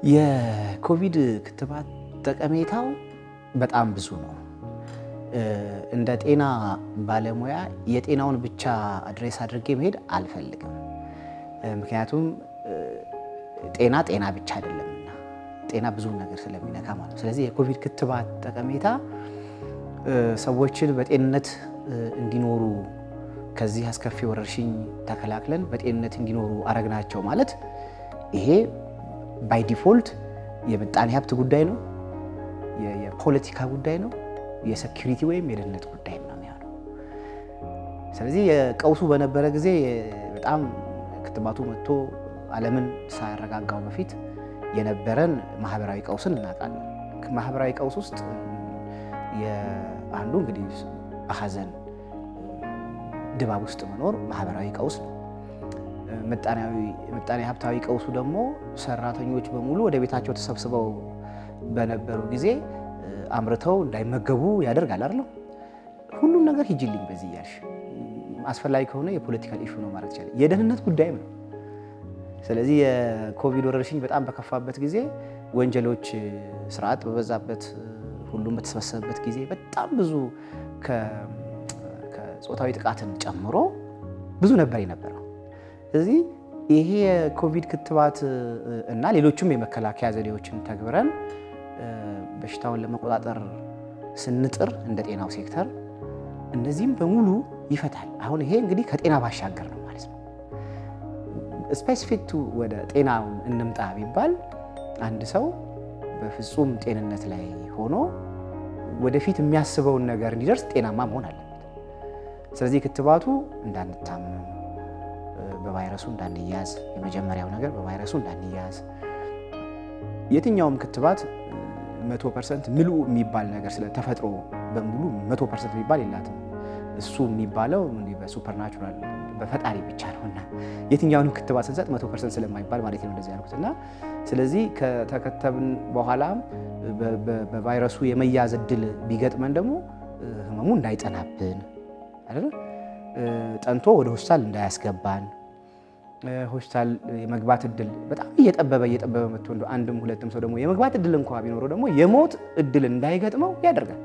የኮቪድ ክትባት ጠቀሜታው በጣም ብዙ ነው። እንደ ጤና ባለሙያ የጤናውን ብቻ አድሬስ አድርጌ መሄድ አልፈልግም። ምክንያቱም ጤና ጤና ብቻ አይደለምና ጤና ብዙ ነገር ስለሚነካ ማለት ነው። ስለዚህ የኮቪድ ክትባት ጠቀሜታ ሰዎችን በጤንነት እንዲኖሩ ከዚህ አስከፊ ወረርሽኝ ተከላክለን በጤንነት እንዲኖሩ አረግናቸው ማለት ይሄ ባይ ዲፎልት የምጣኔ ሀብት ጉዳይ ነው፣ የፖለቲካ ጉዳይ ነው፣ የሴኪሪቲ ወይም የደህንነት ጉዳይ ነው የሚሆነው። ስለዚህ የቀውሱ በነበረ ጊዜ በጣም ክትባቱ መጥቶ ዓለምን ሳያረጋጋው በፊት የነበረን ማህበራዊ ቀውስን እናውቃለን። ማህበራዊ ቀውስ ውስጥ አንዱ እንግዲህ በሀዘን ድባብ ውስጥ መኖር ማህበራዊ ቀውስ ነው። ምጣኔ ሀብታዊ ቀውሱ ደግሞ ሰራተኞች በሙሉ ወደ ቤታቸው ተሰብስበው በነበሩ ጊዜ አምርተው እንዳይመገቡ ያደርጋል አይደለም። ሁሉም ነገር ሂጅልኝ በዚህ እያልሽ አስፈላጊ ከሆነ የፖለቲካል ኢሹ ነው ማለት ይቻላል። የደህንነት ጉዳይም ነው። ስለዚህ የኮቪድ ወረርሽኝ በጣም በከፋበት ጊዜ ወንጀሎች፣ ስርዓት በበዛበት ሁሉም በተሰበሰበበት ጊዜ በጣም ብዙ ከጾታዊ ጥቃትን ጨምሮ ብዙ ነበር የነበረው። ስለዚህ ይሄ የኮቪድ ክትባት እና ሌሎችም የመከላከያ ዘዴዎችን ተግብረን በሽታውን ለመቆጣጠር ስንጥር እንደ ጤናው ሴክተር እነዚህም በሙሉ ይፈታል። አሁን ይሄ እንግዲህ ከጤና ባሻገር ነው ማለት ነው። ስፔሲፊክቱ ወደ ጤናው እንምጣ ቢባል አንድ ሰው በፍጹም ጤንነት ላይ ሆኖ ወደፊት የሚያስበውን ነገር እንዲደርስ ጤናማ መሆን አለበት። ስለዚህ ክትባቱ እንዳንታመም፣ በቫይረሱ እንዳንያዝ፣ የመጀመሪያው ነገር በቫይረሱ እንዳንያዝ። የትኛውም ክትባት መቶ ፐርሰንት ምሉ የሚባል ነገር ስለ ተፈጥሮ በሙሉ መቶ ፐርሰንት የሚባል የላትም። እሱ የሚባለው በሱፐርናቹራል በፈጣሪ ብቻ ነውና የትኛውንም ክትባት ስንሰጥ መቶ ፐርሰንት ስለማይባል ማለት ነው እንደዚህ ያልኩት እና ስለዚህ ከተከተብን በኋላም በቫይረሱ የመያዝ እድል ቢገጥመን ደግሞ ህመሙ እንዳይጠናብን አይደል ጠንቶ ወደ ሆስፒታል እንዳያስገባን ሆስፒታል የመግባት እድል በጣም እየጠበበ እየጠበበ መጥቶ እንደው አንድም ሁለትም ሰው ደግሞ የመግባት እድል እንኳ ቢኖረው ደግሞ የሞት እድል እንዳይገጥመው ያደርጋል።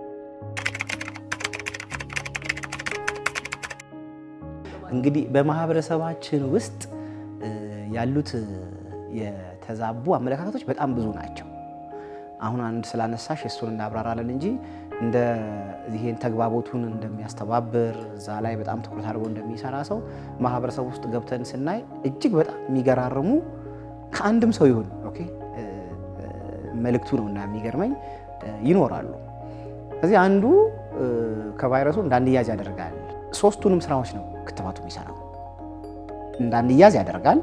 እንግዲህ በማህበረሰባችን ውስጥ ያሉት የተዛቡ አመለካከቶች በጣም ብዙ ናቸው። አሁን አንድ ስላነሳሽ እሱን እናብራራለን እንጂ እንደ ይሄን ተግባቦቱን እንደሚያስተባብር እዛ ላይ በጣም ትኩረት አድርጎ እንደሚሰራ ሰው ማህበረሰብ ውስጥ ገብተን ስናይ እጅግ በጣም የሚገራርሙ ከአንድም ሰው ይሁን ኦኬ መልእክቱ ነው እና የሚገርመኝ ይኖራሉ። ስለዚህ አንዱ ከቫይረሱ እንዳንያዝ ያደርጋል። ሶስቱንም ስራዎች ነው ክትባቱ የሚሰራው። እንዳንያዝ ያደርጋል።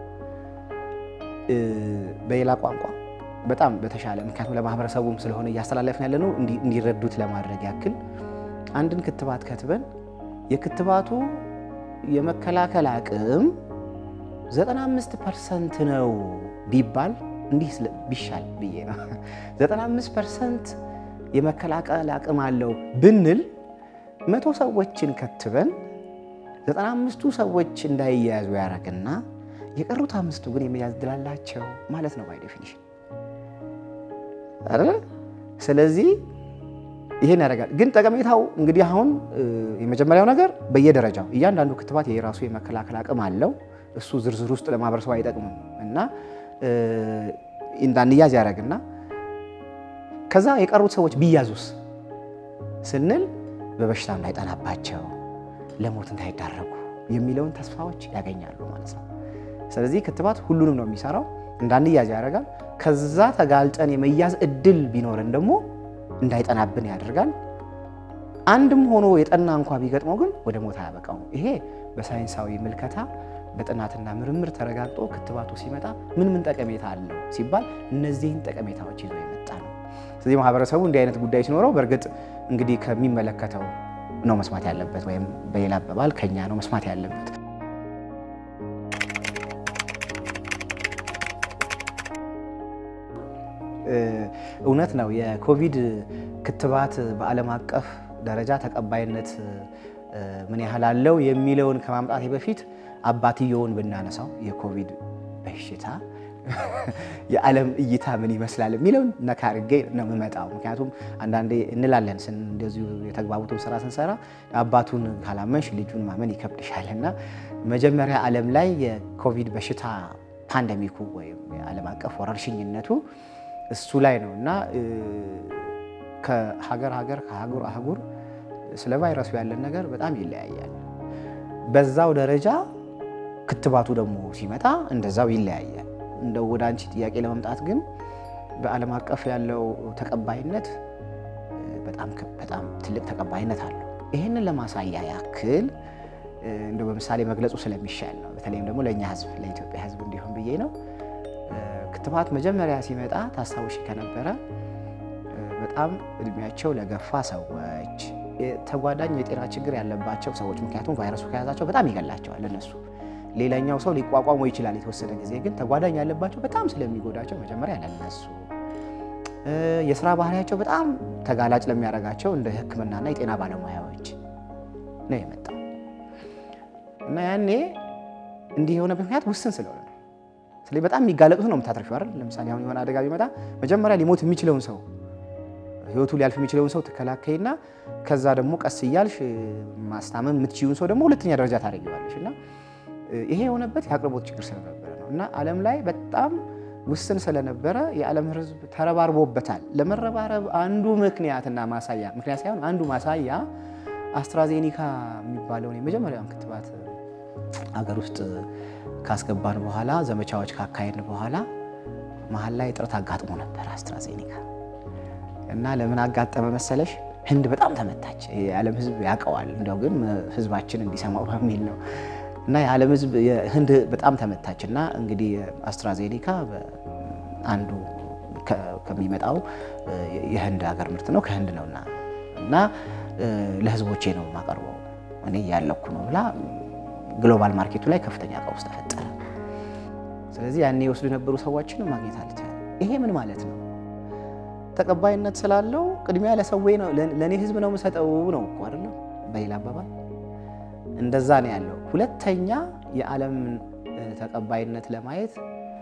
በሌላ ቋንቋ በጣም በተሻለ ምክንያቱም ለማህበረሰቡም ስለሆነ እያስተላለፍን ያለ ነው እንዲረዱት ለማድረግ ያክል አንድን ክትባት ከትበን የክትባቱ የመከላከል አቅም 95 ፐርሰንት ነው ቢባል እንዲህ ቢሻል ብዬ ነው። 95 ፐርሰንት የመከላከል አቅም አለው ብንል መቶ ሰዎችን ከትበን 95ቱ ሰዎች እንዳይያያዙ ያደርግና የቀሩት አምስቱ ግን የመያዝ እድል አላቸው ማለት ነው ባይ ዴፊኒሽን አይደል? ስለዚህ ይሄን ያደርጋል። ግን ጠቀሜታው እንግዲህ አሁን የመጀመሪያው ነገር በየደረጃው እያንዳንዱ ክትባት የራሱ የመከላከል አቅም አለው። እሱ ዝርዝር ውስጥ ለማህበረሰቡ አይጠቅምም እና እንዳንያዝ ያደርግና ከዛ የቀሩት ሰዎች ቢያዙስ ስንል በበሽታ እንዳይጠናባቸው ለሞት እንዳይዳረጉ የሚለውን ተስፋዎች ያገኛሉ ማለት ነው። ስለዚህ ክትባት ሁሉንም ነው የሚሰራው። እንዳንያዝ ያደርጋል። ከዛ ተጋልጠን የመያዝ እድል ቢኖረን ደግሞ እንዳይጠናብን ያደርጋል። አንድም ሆኖ የጠና እንኳ ቢገጥመው ግን ወደ ሞት አያበቃውም። ይሄ በሳይንሳዊ ምልከታ በጥናትና ምርምር ተረጋግጦ ክትባቱ ሲመጣ ምን ምን ጠቀሜታ አለው ሲባል እነዚህን ጠቀሜታዎች ይዞ የመጣ ነው። ስለዚህ ማህበረሰቡ እንዲህ አይነት ጉዳይ ሲኖረው በእርግጥ እንግዲህ ከሚመለከተው ነው መስማት ያለበት፣ ወይም በሌላ አባባል ከኛ ነው መስማት ያለበት። እውነት ነው። የኮቪድ ክትባት በዓለም አቀፍ ደረጃ ተቀባይነት ምን ያህል አለው የሚለውን ከማምጣቴ በፊት አባትየውን ብናነሳው የኮቪድ በሽታ የዓለም እይታ ምን ይመስላል የሚለውን ነካ አድርጌ ነው የምመጣው። ምክንያቱም አንዳንዴ እንላለን እንደዚሁ የተግባቡትን ስራ ስንሰራ አባቱን ካላመንሽ ልጁን ማመን ይከብድሻል እና መጀመሪያ ዓለም ላይ የኮቪድ በሽታ ፓንደሚኩ ወይም የዓለም አቀፍ ወረርሽኝነቱ እሱ ላይ ነው እና ከሀገር ሀገር ከአህጉር አህጉር ስለ ቫይረሱ ያለን ነገር በጣም ይለያያል። በዛው ደረጃ ክትባቱ ደግሞ ሲመጣ እንደዛው ይለያያል። እንደው ወደ አንቺ ጥያቄ ለመምጣት ግን በዓለም አቀፍ ያለው ተቀባይነት በጣም በጣም ትልቅ ተቀባይነት አለው። ይህንን ለማሳያ ያክል እንደው በምሳሌ መግለጹ ስለሚሻል ነው። በተለይም ደግሞ ለእኛ ሕዝብ ለኢትዮጵያ ሕዝብ እንዲሆን ብዬ ነው። ክትባት መጀመሪያ ሲመጣ ታስታውሺ ከነበረ በጣም እድሜያቸው ለገፋ ሰዎች፣ ተጓዳኝ የጤና ችግር ያለባቸው ሰዎች ምክንያቱም ቫይረሱ ከያዛቸው በጣም ይገላቸዋል እነሱ ሌላኛው ሰው ሊቋቋመው ይችላል የተወሰነ ጊዜ ግን ተጓዳኝ ያለባቸው በጣም ስለሚጎዳቸው መጀመሪያ ለነሱ የስራ ባህሪያቸው በጣም ተጋላጭ ለሚያደርጋቸው እንደ ሕክምናና የጤና ባለሙያዎች ነው የመጣው እና ያኔ እንዲህ የሆነ ምክንያት ውስን ስለሆነ ነው። ስለዚህ በጣም የሚጋለጡት ነው የምታተርፊው አይደል? ለምሳሌ አሁን የሆነ አደጋ ቢመጣ መጀመሪያ ሊሞት የሚችለውን ሰው ህይወቱ ሊያልፍ የሚችለውን ሰው ትከላከይና ከዛ ደግሞ ቀስ እያልሽ ማስታመም የምትችይውን ሰው ደግሞ ሁለተኛ ደረጃ ታደርጊዋለሽ እና ይሄ የሆነበት የአቅርቦት ችግር ስለነበረ ነው እና ዓለም ላይ በጣም ውስን ስለነበረ የዓለም ህዝብ ተረባርቦበታል። ለመረባረብ አንዱ ምክንያትና ማሳያ ምክንያት ሳይሆን አንዱ ማሳያ አስትራዜኒካ የሚባለውን የመጀመሪያውን ክትባት አገር ውስጥ ካስገባን በኋላ ዘመቻዎች ካካሄድን በኋላ መሀል ላይ እጥረት አጋጥሞ ነበር አስትራዜኒካ እና ለምን አጋጠመ መሰለሽ? ህንድ በጣም ተመታች። የዓለም ህዝብ ያውቀዋል። እንደው ግን ህዝባችን እንዲሰማው በሚል ነው እና የዓለም ህዝብ ህንድ በጣም ተመታች እና እንግዲህ አስትራዜኒካ አንዱ ከሚመጣው የህንድ ሀገር ምርት ነው ከህንድ ነውና እና ለህዝቦቼ ነው የማቀርበው እኔ ያለኩ ነው ብላ ግሎባል ማርኬቱ ላይ ከፍተኛ ቀውስ ተፈጠረ። ስለዚህ ያኔ የወስዱ የነበሩ ሰዎችን ማግኘት አልቻለም። ይሄ ምን ማለት ነው? ተቀባይነት ስላለው ቅድሚያ ለሰዌ ነው ለእኔ ህዝብ ነው የምሰጠው ነው እኮ አይደለም። በሌላ አባባል እንደዛ ነው ያለው። ሁለተኛ የዓለም ተቀባይነት ለማየት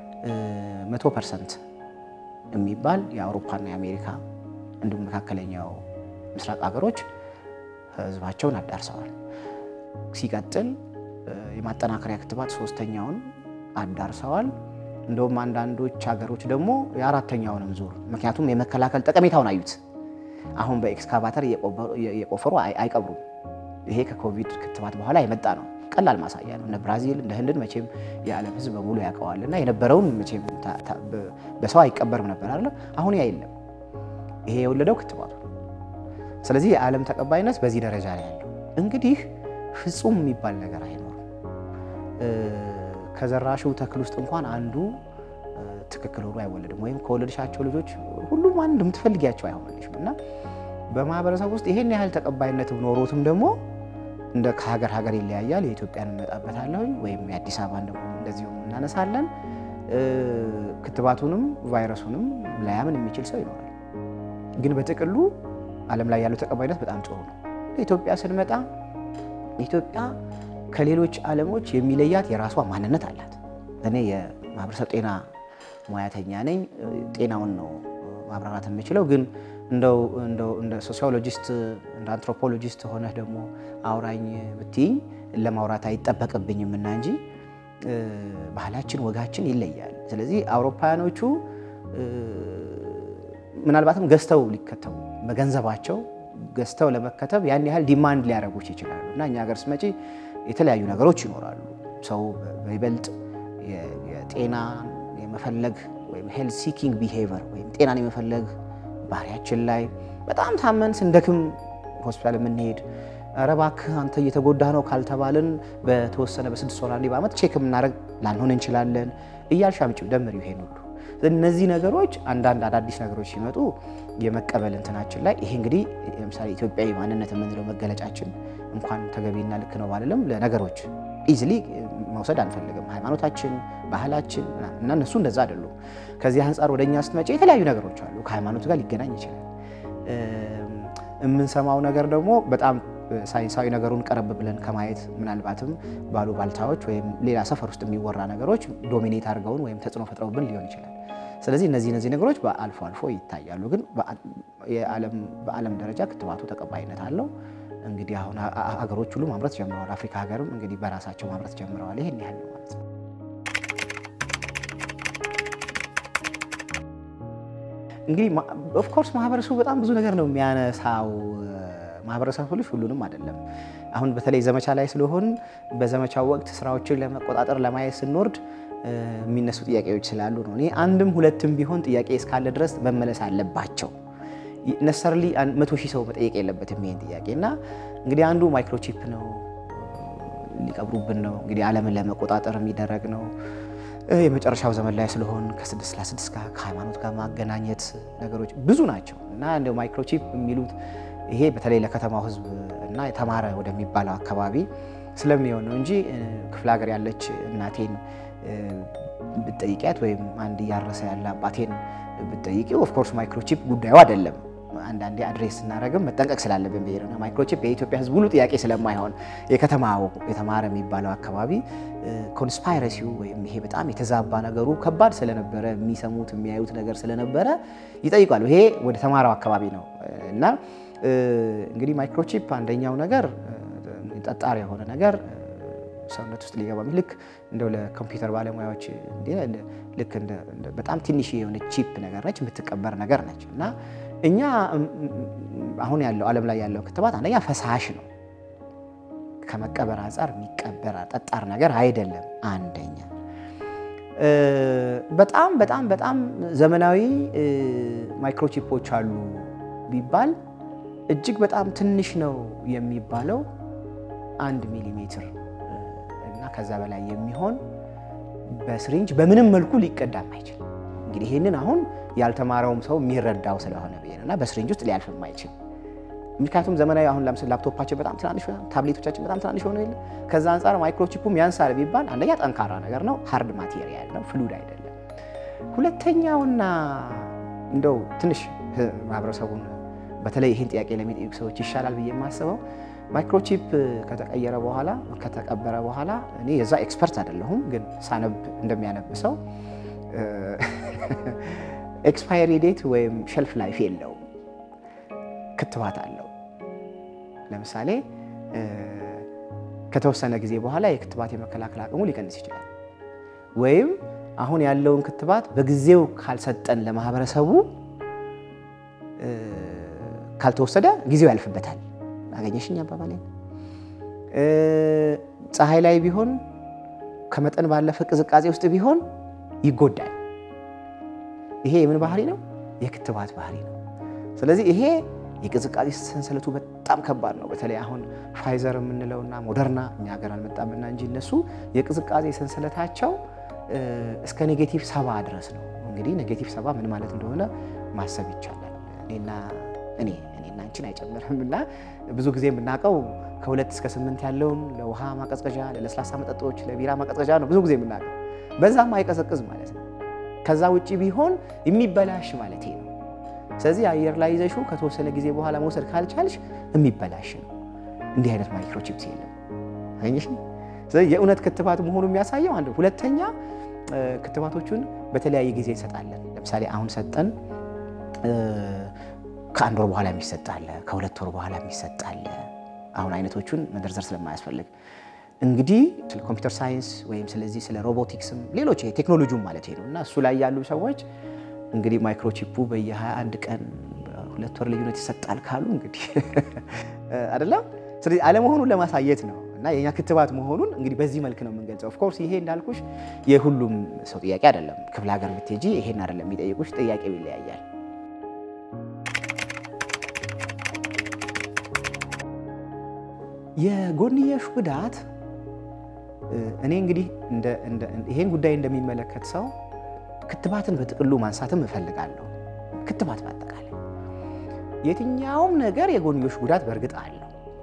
መቶ ፐርሰንት የሚባል የአውሮፓና የአሜሪካ እንዲሁም መካከለኛው ምስራቅ ሀገሮች ህዝባቸውን አዳርሰዋል። ሲቀጥል የማጠናከሪያ ክትባት ሶስተኛውን አዳርሰዋል። እንደውም አንዳንዶች ሀገሮች ደግሞ የአራተኛውንም ዙር ምክንያቱም የመከላከል ጠቀሜታውን አዩት። አሁን በኤክስካቫተር እየቆፈሩ አይቀብሩም። ይሄ ከኮቪድ ክትባት በኋላ የመጣ ነው። ቀላል ማሳያ ነው። እነ ብራዚል እንደ ህንድን መቼም የዓለም ህዝብ በሙሉ ያውቀዋል እና የነበረውን መቼም በሰው አይቀበርም ነበር አለ። አሁን ያ የለም። ይሄ የወለደው ክትባቱ። ስለዚህ የዓለም ተቀባይነት በዚህ ደረጃ ላይ ያለው እንግዲህ ፍጹም የሚባል ነገር አይኖርም። ከዘራሽው ተክል ውስጥ እንኳን አንዱ ትክክል ሆኖ አይወለድም። ወይም ከወለድሻቸው ልጆች ሁሉም አንድ የምትፈልጊያቸው አይሆንልሽም እና በማህበረሰብ ውስጥ ይሄን ያህል ተቀባይነት ኖሮትም ደግሞ እንደ ከሀገር ሀገር ይለያያል። የኢትዮጵያን እንመጣበታለሁ ወይም የአዲስ አበባን ደግሞ እንደዚሁ እናነሳለን። ክትባቱንም ቫይረሱንም ላያምን የሚችል ሰው ይኖራል። ግን በጥቅሉ ዓለም ላይ ያለው ተቀባይነት በጣም ጥሩ ነው። ኢትዮጵያ ስንመጣ ኢትዮጵያ ከሌሎች ዓለሞች የሚለያት የራሷ ማንነት አላት። እኔ የማህበረሰብ ጤና ሙያተኛ ነኝ። ጤናውን ነው ማብራራት የምችለው ግን እንደው እንደ ሶሲዮሎጂስት እንደ አንትሮፖሎጂስት ሆነህ ደግሞ አውራኝ ብትይኝ ለማውራት አይጠበቅብኝም እና እንጂ ባህላችን፣ ወጋችን ይለያል። ስለዚህ አውሮፓውያኖቹ ምናልባትም ገዝተው ሊከተቡ በገንዘባቸው ገዝተው ለመከተብ ያን ያህል ዲማንድ ሊያደርጉች ይችላሉ እና እኛ ሀገር ስትመጪ የተለያዩ ነገሮች ይኖራሉ። ሰው በይበልጥ የጤና የመፈለግ ወይም ሄልት ሲኪንግ ቢሄቨር ወይም ጤናን የመፈለግ ባህሪያችን ላይ በጣም ታመን ስንደክም ሆስፒታል የምንሄድ ኧረ እባክህ አንተ እየተጎዳህ ነው ካልተባልን በተወሰነ በስድስት ወር አንዴ በዓመት ቼክ የምናደርግ ላንሆን እንችላለን እያልሽ አምጪው ደምሪው ይሄን ሁሉ እነዚህ ነገሮች አንዳንድ አዳዲስ ነገሮች ሲመጡ የመቀበል እንትናችን ላይ ይሄ እንግዲህ ለምሳሌ ኢትዮጵያዊ ማንነት የምንለው መገለጫችን እንኳን ተገቢና ልክ ነው ባልልም ለነገሮች ኢዝሊ መውሰድ አንፈልግም። ሃይማኖታችን፣ ባህላችን እና እነሱ እንደዛ አይደሉም። ከዚህ አንጻር ወደ እኛ ስትመጪ የተለያዩ ነገሮች አሉ። ከሃይማኖት ጋር ሊገናኝ ይችላል። የምንሰማው ነገር ደግሞ በጣም ሳይንሳዊ ነገሩን ቀረብ ብለን ከማየት ምናልባትም ባሉ ባልታዎች ወይም ሌላ ሰፈር ውስጥ የሚወራ ነገሮች ዶሚኔት አድርገውን ወይም ተጽዕኖ ፈጥረውብን ሊሆን ይችላል። ስለዚህ እነዚህ እነዚህ ነገሮች በአልፎ አልፎ ይታያሉ። ግን በዓለም ደረጃ ክትባቱ ተቀባይነት አለው። እንግዲህ አሁን ሀገሮች ሁሉ ማምረት ጀምረዋል። አፍሪካ ሀገርም እንግዲህ በራሳቸው ማምረት ጀምረዋል። ይሄን ያህል ነው ማለት ነው። እንግዲህ ኦፍኮርስ ማህበረሰቡ በጣም ብዙ ነገር ነው የሚያነሳው። ማህበረሰቡ ልጅ ሁሉንም አይደለም። አሁን በተለይ ዘመቻ ላይ ስለሆን በዘመቻው ወቅት ስራዎችን ለመቆጣጠር ለማየት ስንወርድ የሚነሱ ጥያቄዎች ስላሉ ነው። እኔ አንድም ሁለትም ቢሆን ጥያቄ እስካለ ድረስ መመለስ አለባቸው። ነሰርሊ መቶ ሺህ ሰው መጠየቅ የለበትም ይሄን ጥያቄ እና እንግዲህ አንዱ ማይክሮቺፕ ነው፣ ሊቀብሩብን ነው። እንግዲህ ዓለምን ለመቆጣጠር የሚደረግ ነው። የመጨረሻው ዘመን ላይ ስለሆን ከስድስት ለስድስት ጋር ከሃይማኖት ጋር ማገናኘት ነገሮች ብዙ ናቸው እና እንደ ማይክሮቺፕ የሚሉት ይሄ በተለይ ለከተማው ሕዝብ እና የተማረ ወደሚባለው አካባቢ ስለሚሆን ነው እንጂ ክፍለ ሀገር ያለች እናቴን ብትጠይቂያት ወይም አንድ እያረሰ ያለ አባቴን ብትጠይቂ ኦፍኮርስ ማይክሮቺፕ ጉዳዩ አይደለም። አንዳንዴ አድሬስ ስናደርግም መጠንቀቅ ስላለብን ብሄር ነው። ማይክሮቺፕ የኢትዮጵያ ህዝብ ሁሉ ጥያቄ ስለማይሆን የከተማው የተማረ የሚባለው አካባቢ ኮንስፓይረሲው ወይም ይሄ በጣም የተዛባ ነገሩ ከባድ ስለነበረ የሚሰሙት የሚያዩት ነገር ስለነበረ ይጠይቃሉ። ይሄ ወደ ተማረው አካባቢ ነው እና እንግዲህ ማይክሮቺፕ አንደኛው ነገር ጠጣር የሆነ ነገር ሰውነት ውስጥ ሊገባ ልክ እንደው ለኮምፒውተር ባለሙያዎች ልክ በጣም ትንሽ የሆነ ቺፕ ነገር ነች፣ የምትቀበር ነገር ነች እና እኛ አሁን ያለው ዓለም ላይ ያለው ክትባት አንደኛ ፈሳሽ ነው። ከመቀበር አንጻር የሚቀበር ጠጣር ነገር አይደለም። አንደኛ በጣም በጣም በጣም ዘመናዊ ማይክሮቺፖች አሉ ቢባል እጅግ በጣም ትንሽ ነው የሚባለው አንድ ሚሊሜትር እና ከዛ በላይ የሚሆን በስሪንጅ በምንም መልኩ ሊቀዳም አይችልም። እንግዲህ ይህንን አሁን ያልተማረውም ሰው የሚረዳው ስለሆነ ብዬ ነው እና በስሪንጅ ውስጥ ሊያልፍም አይችልም። ምክንያቱም ዘመናዊ አሁን ለምሳሌ ላፕቶፓችን በጣም ትናንሽ ታብሌቶቻችን በጣም ትናንሽ ሆነ የለ ከዛ አንጻር ማይክሮቺፑም ያንሳል ቢባል አንደኛ ጠንካራ ነገር ነው፣ ሃርድ ማቴሪያል ነው፣ ፍሉድ አይደለም። ሁለተኛውና እንደው ትንሽ ማህበረሰቡን በተለይ ይህን ጥያቄ ለሚጠይቁ ሰዎች ይሻላል ብዬ የማስበው ማይክሮቺፕ ከተቀየረ በኋላ ከተቀበረ በኋላ እኔ የዛ ኤክስፐርት አይደለሁም፣ ግን ሳነብ እንደሚያነብሰው ኤክስፓየሪ ዴት ወይም ሸልፍ ላይፍ የለውም። ክትባት አለው። ለምሳሌ ከተወሰነ ጊዜ በኋላ የክትባት የመከላከል አቅሙ ሊቀንስ ይችላል። ወይም አሁን ያለውን ክትባት በጊዜው ካልሰጠን ለማህበረሰቡ ካልተወሰደ ጊዜው ያልፍበታል። አገኘሽኝ አባባሌ። ፀሐይ ላይ ቢሆን ከመጠን ባለፈ ቅዝቃዜ ውስጥ ቢሆን ይጎዳል። ይሄ የምን ባህሪ ነው? የክትባት ባህሪ ነው። ስለዚህ ይሄ የቅዝቃዜ ሰንሰለቱ በጣም ከባድ ነው። በተለይ አሁን ፋይዘር የምንለውና ሞደርና እኛ ሀገር አልመጣምና እንጂ እነሱ የቅዝቃዜ ሰንሰለታቸው እስከ ኔጌቲቭ ሰባ ድረስ ነው። እንግዲህ ኔጌቲቭ ሰባ ምን ማለት እንደሆነ ማሰብ ይቻላል። እኔና እኔ እኔና አንቺን አይጨምርም እና ብዙ ጊዜ የምናውቀው ከሁለት እስከ ስምንት ያለውን ለውሃ ማቀዝቀዣ፣ ለለስላሳ መጠጦች፣ ለቢራ ማቀዝቀዣ ነው ብዙ ጊዜ የምናውቀው። በዛም አይቀዘቅዝ ማለት ነው። ከዛ ውጭ ቢሆን የሚበላሽ ማለት ነው። ስለዚህ አየር ላይ ይዘሽው ከተወሰነ ጊዜ በኋላ መውሰድ ካልቻልሽ የሚበላሽ ነው። እንዲህ አይነት ማይክሮቺፕስ የለም። አገኘሽ? ስለዚህ የእውነት ክትባት መሆኑ የሚያሳየው አንድ። ሁለተኛ ክትባቶቹን በተለያየ ጊዜ እንሰጣለን። ለምሳሌ አሁን ሰጠን፣ ከአንድ ወር በኋላ የሚሰጥ አለ፣ ከሁለት ወር በኋላ የሚሰጥ አለ። አሁን አይነቶቹን መዘርዘር ስለማያስፈልግ እንግዲህ ስለ ኮምፒውተር ሳይንስ ወይም ስለዚህ ስለ ሮቦቲክስም ሌሎች ቴክኖሎጂም ማለት ነው እና እሱ ላይ ያሉ ሰዎች እንግዲህ ማይክሮቺፑ በየ21 ቀን ሁለት ወር ልዩነት ይሰጣል ካሉ እንግዲህ አይደለም። ስለዚህ አለመሆኑን ለማሳየት ነው እና የኛ ክትባት መሆኑን እንግዲህ በዚህ መልክ ነው የምንገልጸው። ኦፍኮርስ ይሄ እንዳልኩሽ የሁሉም ሰው ጥያቄ አይደለም። ክፍለ ሀገር ብትሄጂ ይሄን አይደለም የሚጠይቁሽ፣ ጥያቄው ይለያያል። የጎንዮሽ ጉዳት እኔ እንግዲህ ይሄን ጉዳይ እንደሚመለከት ሰው ክትባትን በጥቅሉ ማንሳትም እፈልጋለሁ። ክትባት በአጠቃላይ የትኛውም ነገር የጎንዮሽ ጉዳት በእርግጥ አለው።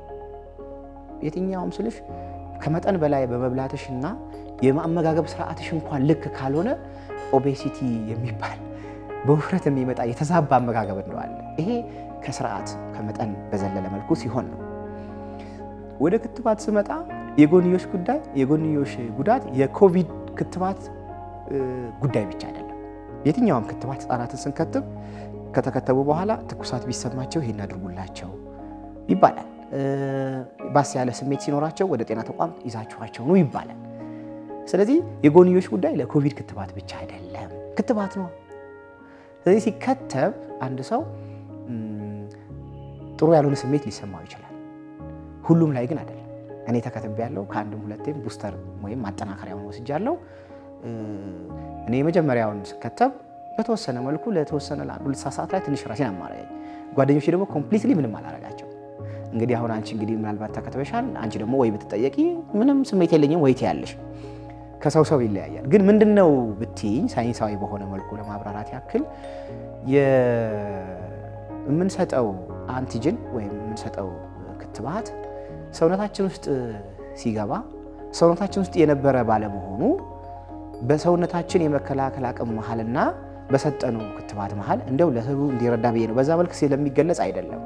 የትኛውም ስልሽ ከመጠን በላይ በመብላትሽና የማመጋገብ ስርዓትሽ እንኳን ልክ ካልሆነ ኦቤሲቲ የሚባል በውፍረት የሚመጣ የተዛባ አመጋገብ እንደዋለ ይሄ ከስርዓት ከመጠን በዘለለ መልኩ ሲሆን ነው። ወደ ክትባት ስመጣ የጎንዮሽ ጉዳይ የጎንዮሽ ጉዳት የኮቪድ ክትባት ጉዳይ ብቻ አይደለም። የትኛውም ክትባት ህጻናትን ስንከትብ ከተከተቡ በኋላ ትኩሳት ቢሰማቸው ይሄን አድርጉላቸው ይባላል። ባስ ያለ ስሜት ሲኖራቸው ወደ ጤና ተቋም ይዛችኋቸው ነው ይባላል። ስለዚህ የጎንዮሽ ጉዳይ ለኮቪድ ክትባት ብቻ አይደለም፣ ክትባት ነው። ስለዚህ ሲከተብ አንድ ሰው ጥሩ ያልሆነ ስሜት ሊሰማው ይችላል። ሁሉም ላይ ግን አይደለም። እኔ ተከትቤ ያለው ከአንድም ሁለቴም ቡስተር ወይም ማጠናከሪያውን ወስጃለሁ። እኔ የመጀመሪያውን ስከተብ በተወሰነ መልኩ ለተወሰነ ለአንድ ሁለት ሰዓት ላይ ትንሽ ራሴን አማረኝ። ጓደኞቼ ደግሞ ኮምፕሊትሊ ምንም አላረጋቸው። እንግዲህ አሁን አንቺ እንግዲህ ምናልባት ተከትበሻል። አንቺ ደግሞ ወይ ብትጠየቂ ምንም ስሜት የለኝም ወይ ትያለሽ። ከሰው ሰው ይለያያል። ግን ምንድን ነው ብትይኝ ሳይንሳዊ በሆነ መልኩ ለማብራራት ያክል የምንሰጠው አንቲጅን ወይም የምንሰጠው ክትባት ሰውነታችን ውስጥ ሲገባ ሰውነታችን ውስጥ የነበረ ባለመሆኑ በሰውነታችን የመከላከል አቅም መሀልና በሰጠነው ክትባት መሀል እንደው ለህዝቡ እንዲረዳ ብዬ ነው። በዛ መልክ ስለሚገለጽ አይደለም።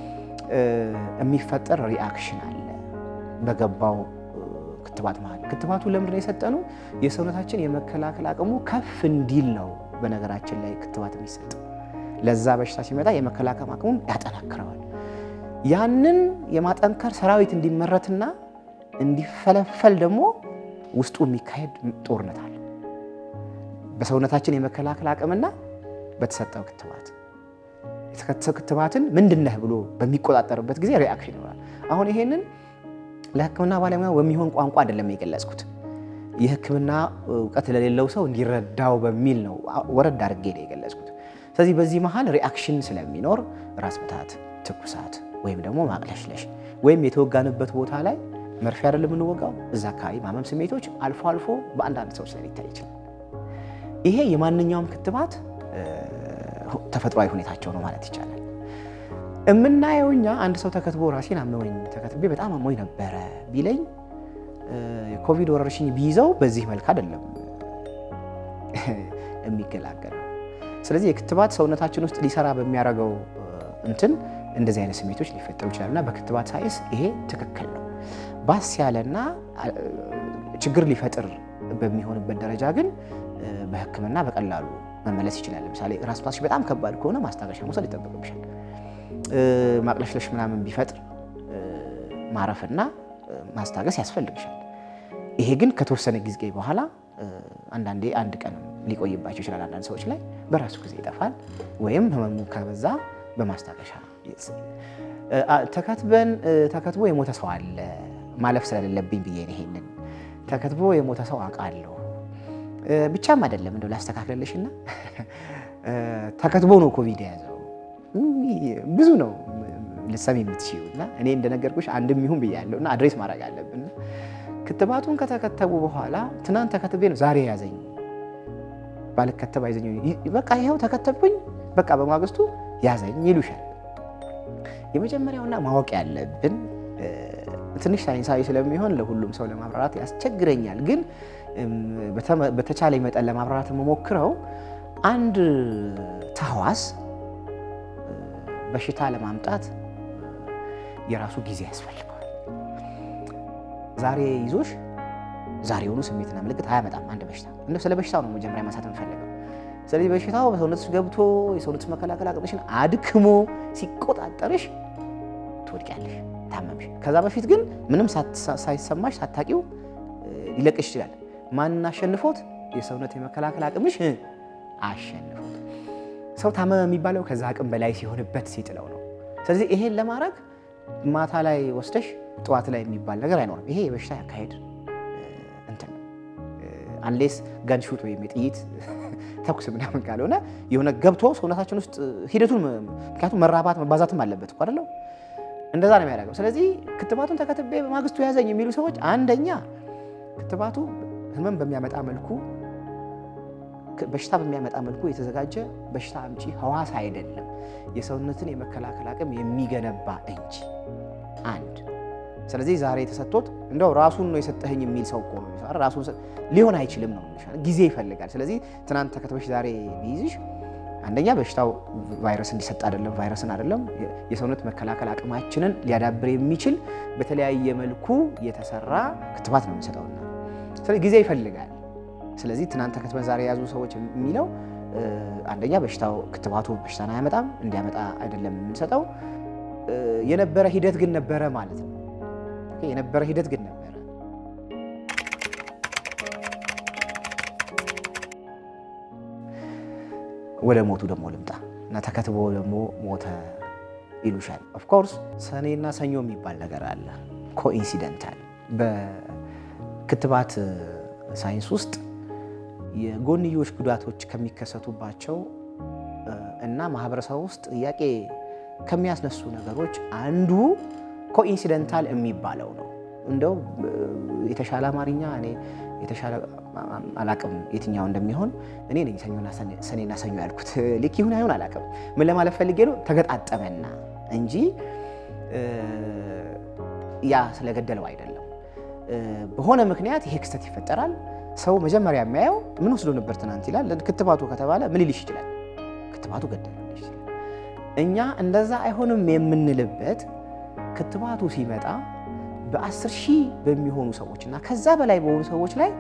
የሚፈጠር ሪአክሽን አለ በገባው ክትባት መሀል። ክትባቱ ለምንድን ነው የሰጠነው? የሰውነታችን የመከላከል አቅሙ ከፍ እንዲል ነው። በነገራችን ላይ ክትባት የሚሰጥ ለዛ በሽታ ሲመጣ የመከላከል አቅሙን ያጠናክረዋል። ያንን የማጠንከር ሰራዊት እንዲመረትና እንዲፈለፈል ደግሞ ውስጡ የሚካሄድ ጦርነት አለ። በሰውነታችን የመከላከል አቅምና በተሰጠው ክትባት የተከተሰው ክትባትን ምንድነህ ብሎ በሚቆጣጠርበት ጊዜ ሪአክሽን ይኖራል። አሁን ይሄንን ለሕክምና ባለሙያ በሚሆን ቋንቋ አይደለም የገለጽኩት የሕክምና እውቀት ለሌለው ሰው እንዲረዳው በሚል ነው ወረድ አድርጌ ነው የገለጽኩት። ስለዚህ በዚህ መሀል ሪአክሽን ስለሚኖር ራስ ምታት፣ ትኩሳት ወይም ደግሞ ማቅለሽለሽ ወይም የተወጋንበት ቦታ ላይ መርፌ አይደለም የምንወጋው፣ እዛ አካባቢ ማመም ስሜቶች አልፎ አልፎ በአንዳንድ ሰዎች ላይ ሊታይ ይችላል። ይሄ የማንኛውም ክትባት ተፈጥሯዊ ሁኔታቸው ነው ማለት ይቻላል። የምናየው እኛ አንድ ሰው ተከትቦ ራሴን አመመኝ ተከትቤ በጣም አሞኝ ነበረ ቢለኝ የኮቪድ ወረርሽኝ ቢይዘው በዚህ መልክ አይደለም የሚገላገለው። ስለዚህ የክትባት ሰውነታችን ውስጥ ሊሰራ በሚያደርገው እንትን እንደዚህ አይነት ስሜቶች ሊፈጠሩ ይችላሉ እና በክትባት ሳይንስ ይሄ ትክክል ነው። ባስ ያለና ችግር ሊፈጥር በሚሆንበት ደረጃ ግን በሕክምና በቀላሉ መመለስ ይችላል። ለምሳሌ ራስ ምታትሽ በጣም ከባድ ከሆነ ማስታገሻ መውሰድ ይጠበቅብሻል። ማቅለሽለሽ ምናምን ቢፈጥር ማረፍና ማስታገስ ያስፈልግሻል። ይሄ ግን ከተወሰነ ጊዜ በኋላ አንዳንዴ አንድ ቀን ሊቆይባቸው ይችላል። አንዳንድ ሰዎች ላይ በራሱ ጊዜ ይጠፋል። ወይም ህመሙ ከበዛ በማስታገሻ ተከትበን ተከትቦ የሞተ ሰው አለ ማለፍ ስለሌለብኝ ብዬ ነው ይሄንን ተከትቦ የሞተ ሰው አውቃለሁ። ብቻም አይደለም እንደው ላስተካክለልሽና ተከትቦ ነው ኮቪድ የያዘው ብዙ ነው ልሰሚ የምትችይው እና እኔ እንደነገርኩሽ አንድም ይሁን ብያለሁ እና አድሬስ ማድረግ አለብን። ክትባቱን ከተከተቡ በኋላ ትናንት ተከትቤ ነው ዛሬ ያዘኝ ባልከተብ አይዘኝ በቃ ይኸው ተከተብኩኝ በቃ በማግስቱ ያዘኝ ይሉሻል። የመጀመሪያውና ማወቅ ያለብን ትንሽ ሳይንሳዊ ስለሚሆን ለሁሉም ሰው ለማብራራት ያስቸግረኛል፣ ግን በተቻለ መጠን ለማብራራት የምሞክረው አንድ ተህዋስ በሽታ ለማምጣት የራሱ ጊዜ ያስፈልገዋል። ዛሬ ይዞሽ ዛሬውኑ ስሜትና ምልክት አያመጣም አንድ በሽታ። እንደው ስለ በሽታው ነው መጀመሪያ ማንሳት የምፈልገው። ስለዚህ በሽታው በሰውነትሽ ገብቶ የሰውነትሽ መከላከል አቅምሽን አድክሞ ሲቆጣጠርሽ ትወድቂያለሽ፣ ታመምሽ። ከዛ በፊት ግን ምንም ሳይሰማሽ ሳታቂው ሊለቅሽ ይችላል። ማንን አሸንፎት? የሰውነት የመከላከል አቅምሽ አሸንፎት። ሰው ታመመ የሚባለው ከዛ አቅም በላይ ሲሆንበት ሲጥለው ነው። ስለዚህ ይሄን ለማድረግ ማታ ላይ ወስደሽ ጠዋት ላይ የሚባል ነገር አይኖርም። ይሄ የበሽታ ያካሄድ እንትን አንሌስ ጋንሹት ወይም የጥይት ተኩስ ምናምን ካልሆነ የሆነ ገብቶ ሰውነታችን ውስጥ ሂደቱን ምክንያቱም መራባት መባዛትም አለበት እኮ አይደለም። እንደዛ ነው የሚያደርገው። ስለዚህ ክትባቱን ተከትቤ በማግስቱ ያዘኝ የሚሉ ሰዎች አንደኛ ክትባቱ ህመም በሚያመጣ መልኩ በሽታ በሚያመጣ መልኩ የተዘጋጀ በሽታ አምጪ ህዋስ አይደለም፣ የሰውነትን የመከላከል አቅም የሚገነባ እንጂ አንድ። ስለዚህ ዛሬ የተሰጥቶት እንደው ራሱን ነው የሰጠህኝ የሚል ሰው እኮ ነው ራሱን ሊሆን አይችልም ነው ጊዜ ይፈልጋል። ስለዚህ ትናንት ተከትበሽ ዛሬ ቢይዝሽ አንደኛ በሽታው ቫይረስ እንዲሰጥ አይደለም፣ ቫይረስን አይደለም፣ የሰውነት መከላከል አቅማችንን ሊያዳብር የሚችል በተለያየ መልኩ የተሰራ ክትባት ነው የምንሰጠውና ስለዚህ ጊዜ ይፈልጋል። ስለዚህ ትናንት ተከትበን ዛሬ የያዙ ሰዎች የሚለው አንደኛ በሽታው ክትባቱ በሽታን አያመጣም፣ እንዲያመጣ አይደለም የምንሰጠው። የነበረ ሂደት ግን ነበረ ማለት ነው። የነበረ ሂደት ግን ነበረ። ወደ ሞቱ ደግሞ ልምጣ እና ተከትቦ ደግሞ ሞተ ይሉሻል። ኦፍኮርስ ሰኔና ሰኞ የሚባል ነገር አለ። ኮኢንሲደንታል በክትባት ሳይንስ ውስጥ የጎንዮሽ ጉዳቶች ከሚከሰቱባቸው እና ማህበረሰብ ውስጥ ጥያቄ ከሚያስነሱ ነገሮች አንዱ ኮኢንሲደንታል የሚባለው ነው። እንደው የተሻለ አማርኛ እኔ የተሻለ አላቅም የትኛው እንደሚሆን እኔ ነኝ ሰኔና ሰኞ ያልኩት። ልክ ይሁን አይሁን አላቅም። ምን ለማለት ፈልጌ ነው ተገጣጠመና እንጂ ያ ስለገደለው አይደለም። በሆነ ምክንያት ይሄ ክስተት ይፈጠራል። ሰው መጀመሪያ የሚያየው ምን ወስዶ ነበር ትናንት ይላል። ክትባቱ ከተባለ ምን ሊልሽ ይችላል? ክትባቱ ገደለ ሊልሽ ይችላል። እኛ እንደዛ አይሆንም የምንልበት ክትባቱ ሲመጣ በአስር ሺህ በሚሆኑ ሰዎች እና ከዛ በላይ በሆኑ ሰዎች ላይ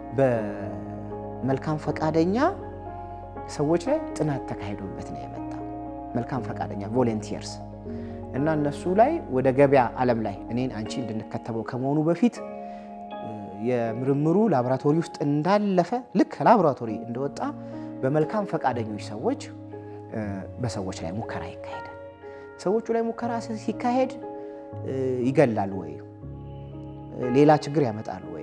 በመልካም ፈቃደኛ ሰዎች ላይ ጥናት ተካሂዶበት ነው የመጣው። መልካም ፈቃደኛ ቮለንቲየርስ እና እነሱ ላይ ወደ ገበያ ዓለም ላይ እኔን አንቺ እንድንከተበው ከመሆኑ በፊት የምርምሩ ላቦራቶሪ ውስጥ እንዳለፈ ልክ ላቦራቶሪ እንደወጣ በመልካም ፈቃደኞች ሰዎች በሰዎች ላይ ሙከራ ይካሄዳል። ሰዎቹ ላይ ሙከራ ሲካሄድ ይገላሉ ወይ? ሌላ ችግር ያመጣሉ ወይ?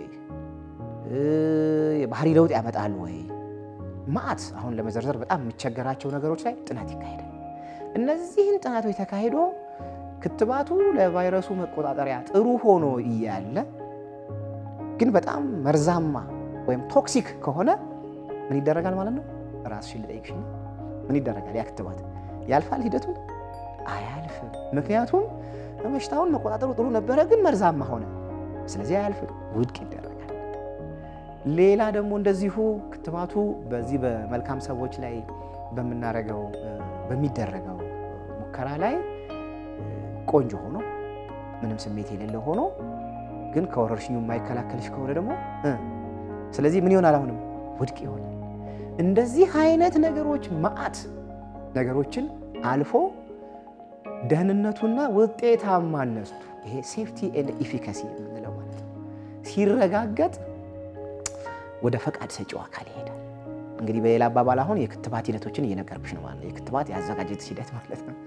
የባህሪ ለውጥ ያመጣሉ ወይ? ማአት አሁን ለመዘርዘር በጣም የሚቸገራቸው ነገሮች ላይ ጥናት ይካሄዳል። እነዚህን ጥናቶች ተካሂዶ ክትባቱ ለቫይረሱ መቆጣጠሪያ ጥሩ ሆኖ እያለ ግን በጣም መርዛማ ወይም ቶክሲክ ከሆነ ምን ይደረጋል ማለት ነው? ራስሽን ልጠይቅሽ፣ ምን ይደረጋል? ያ ክትባት ያልፋል ሂደቱን? አያልፍም። ምክንያቱም በሽታውን መቆጣጠሩ ጥሩ ነበረ፣ ግን መርዛማ ሆነ። ስለዚህ አያልፍም፣ ውድቅ ይደረጋል። ሌላ ደግሞ እንደዚሁ ክትባቱ በዚህ በመልካም ሰዎች ላይ በምናረገው በሚደረገው ሙከራ ላይ ቆንጆ ሆኖ ምንም ስሜት የሌለው ሆኖ ግን ከወረርሽኙ የማይከላከልሽ ከሆነ ደግሞ ስለዚህ ምን ይሆናል? አሁንም ውድቅ ይሆናል። እንደዚህ አይነት ነገሮች መዓት ነገሮችን አልፎ ደህንነቱና ውጤታማነቱ ይሄ ሴፍቲ ኤንድ ኢፊካሲ የምንለው ማለት ነው ሲረጋገጥ ወደ ፈቃድ ሰጪው አካል ይሄዳል። እንግዲህ በሌላ አባባል አሁን የክትባት ሂደቶችን እየነገርኩሽ ነው ማለት ነው። የክትባት የአዘጋጀት ሂደት ማለት ነው።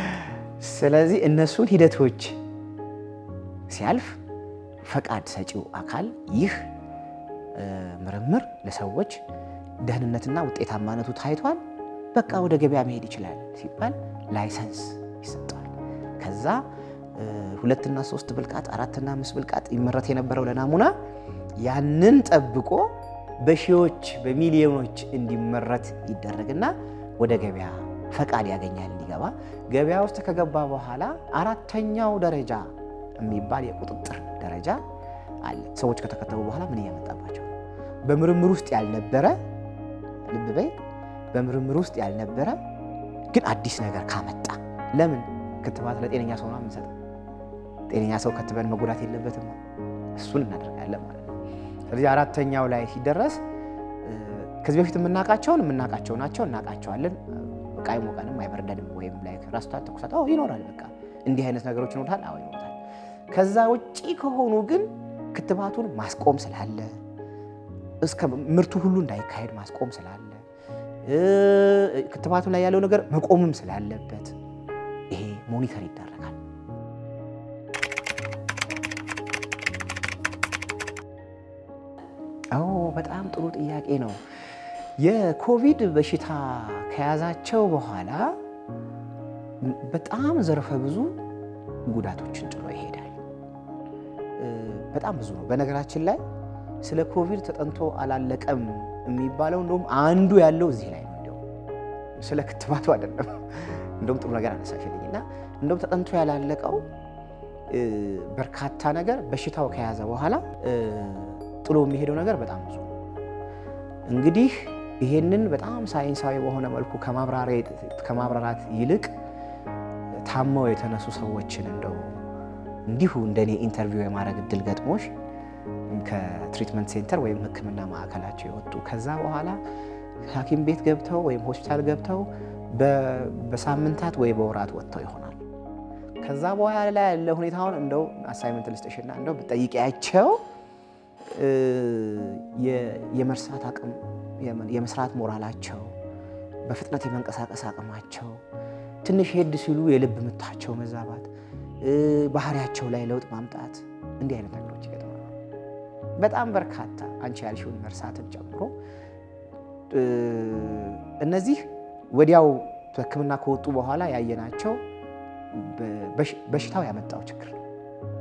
ስለዚህ እነሱን ሂደቶች ሲያልፍ ፈቃድ ሰጪው አካል ይህ ምርምር ለሰዎች ደህንነትና ውጤታማነቱ ታይቷል፣ በቃ ወደ ገበያ መሄድ ይችላል ሲባል ላይሰንስ ይሰጠዋል። ከዛ ሁለትና ሶስት ብልቃጥ አራትና አምስት ብልቃጥ ይመረት የነበረው ለናሙና ያንን ጠብቆ በሺዎች በሚሊዮኖች እንዲመረት ይደረግና ወደ ገበያ ፈቃድ ያገኛል እንዲገባ። ገበያ ውስጥ ከገባ በኋላ አራተኛው ደረጃ የሚባል የቁጥጥር ደረጃ አለ። ሰዎች ከተከተቡ በኋላ ምን እያመጣባቸው ነው? በምርምር ውስጥ ያልነበረ ልብ በይ፣ በምርምር ውስጥ ያልነበረ ግን አዲስ ነገር ካመጣ ለምን ክትባት ለጤነኛ ሰው ነው የምንሰጠው? ጤነኛ ሰው ከትበን መጎዳት የለበትም። እሱን እናደርጋለን ማለት ነው። ስለዚህ አራተኛው ላይ ሲደረስ ከዚህ በፊት የምናውቃቸውን የምናውቃቸው ናቸው፣ እናውቃቸዋለን። በቃ አይሞቀንም፣ አይበርደንም ወይም ላይ ራስቷ ትኩሳት ይኖራል። በቃ እንዲህ አይነት ነገሮች ይኖራል። አዎ ይኖራል። ከዛ ውጪ ከሆኑ ግን ክትባቱን ማስቆም ስላለ እስከ ምርቱ ሁሉ እንዳይካሄድ ማስቆም ስላለ ክትባቱ ላይ ያለው ነገር መቆምም ስላለበት ይሄ ሞኒተር ይደረጋል። አዎ በጣም ጥሩ ጥያቄ ነው። የኮቪድ በሽታ ከያዛቸው በኋላ በጣም ዘርፈ ብዙ ጉዳቶችን ጥሎ ይሄዳል። በጣም ብዙ ነው። በነገራችን ላይ ስለ ኮቪድ ተጠንቶ አላለቀም የሚባለው እንደውም አንዱ ያለው እዚህ ላይ ነው። እንደውም ስለ ክትባቱ አይደለም። እንደውም ጥሩ ነገር አነሳሽልኝ እና እንደውም ተጠንቶ ያላለቀው በርካታ ነገር በሽታው ከያዘ በኋላ ጥሎ የሚሄደው ነገር በጣም ብዙ እንግዲህ ይሄንን በጣም ሳይንሳዊ በሆነ መልኩ ከማብራራት ይልቅ ታመው የተነሱ ሰዎችን እንደው እንዲሁ እንደኔ ኢንተርቪው የማድረግ እድል ገጥሞሽ ከትሪትመንት ሴንተር ወይም ሕክምና ማዕከላቸው የወጡ ከዛ በኋላ ሐኪም ቤት ገብተው ወይም ሆስፒታል ገብተው በሳምንታት ወይ በወራት ወጥተው ይሆናል። ከዛ በኋላ ያለ ሁኔታውን እንደው አሳይመንት ልስጥሽና እንደው ብጠይቂያቸው የመርሳት አቅም የመስራት ሞራላቸው፣ በፍጥነት የመንቀሳቀስ አቅማቸው፣ ትንሽ ሄድ ሲሉ የልብ ምታቸው መዛባት፣ ባህሪያቸው ላይ ለውጥ ማምጣት እንዲህ አይነት ነገሮች ይገጥማሉ። በጣም በርካታ አንቺ ያልሽውን መርሳትን ጨምሮ እነዚህ ወዲያው ሕክምና ከወጡ በኋላ ያየናቸው በሽታው ያመጣው ችግር ነው።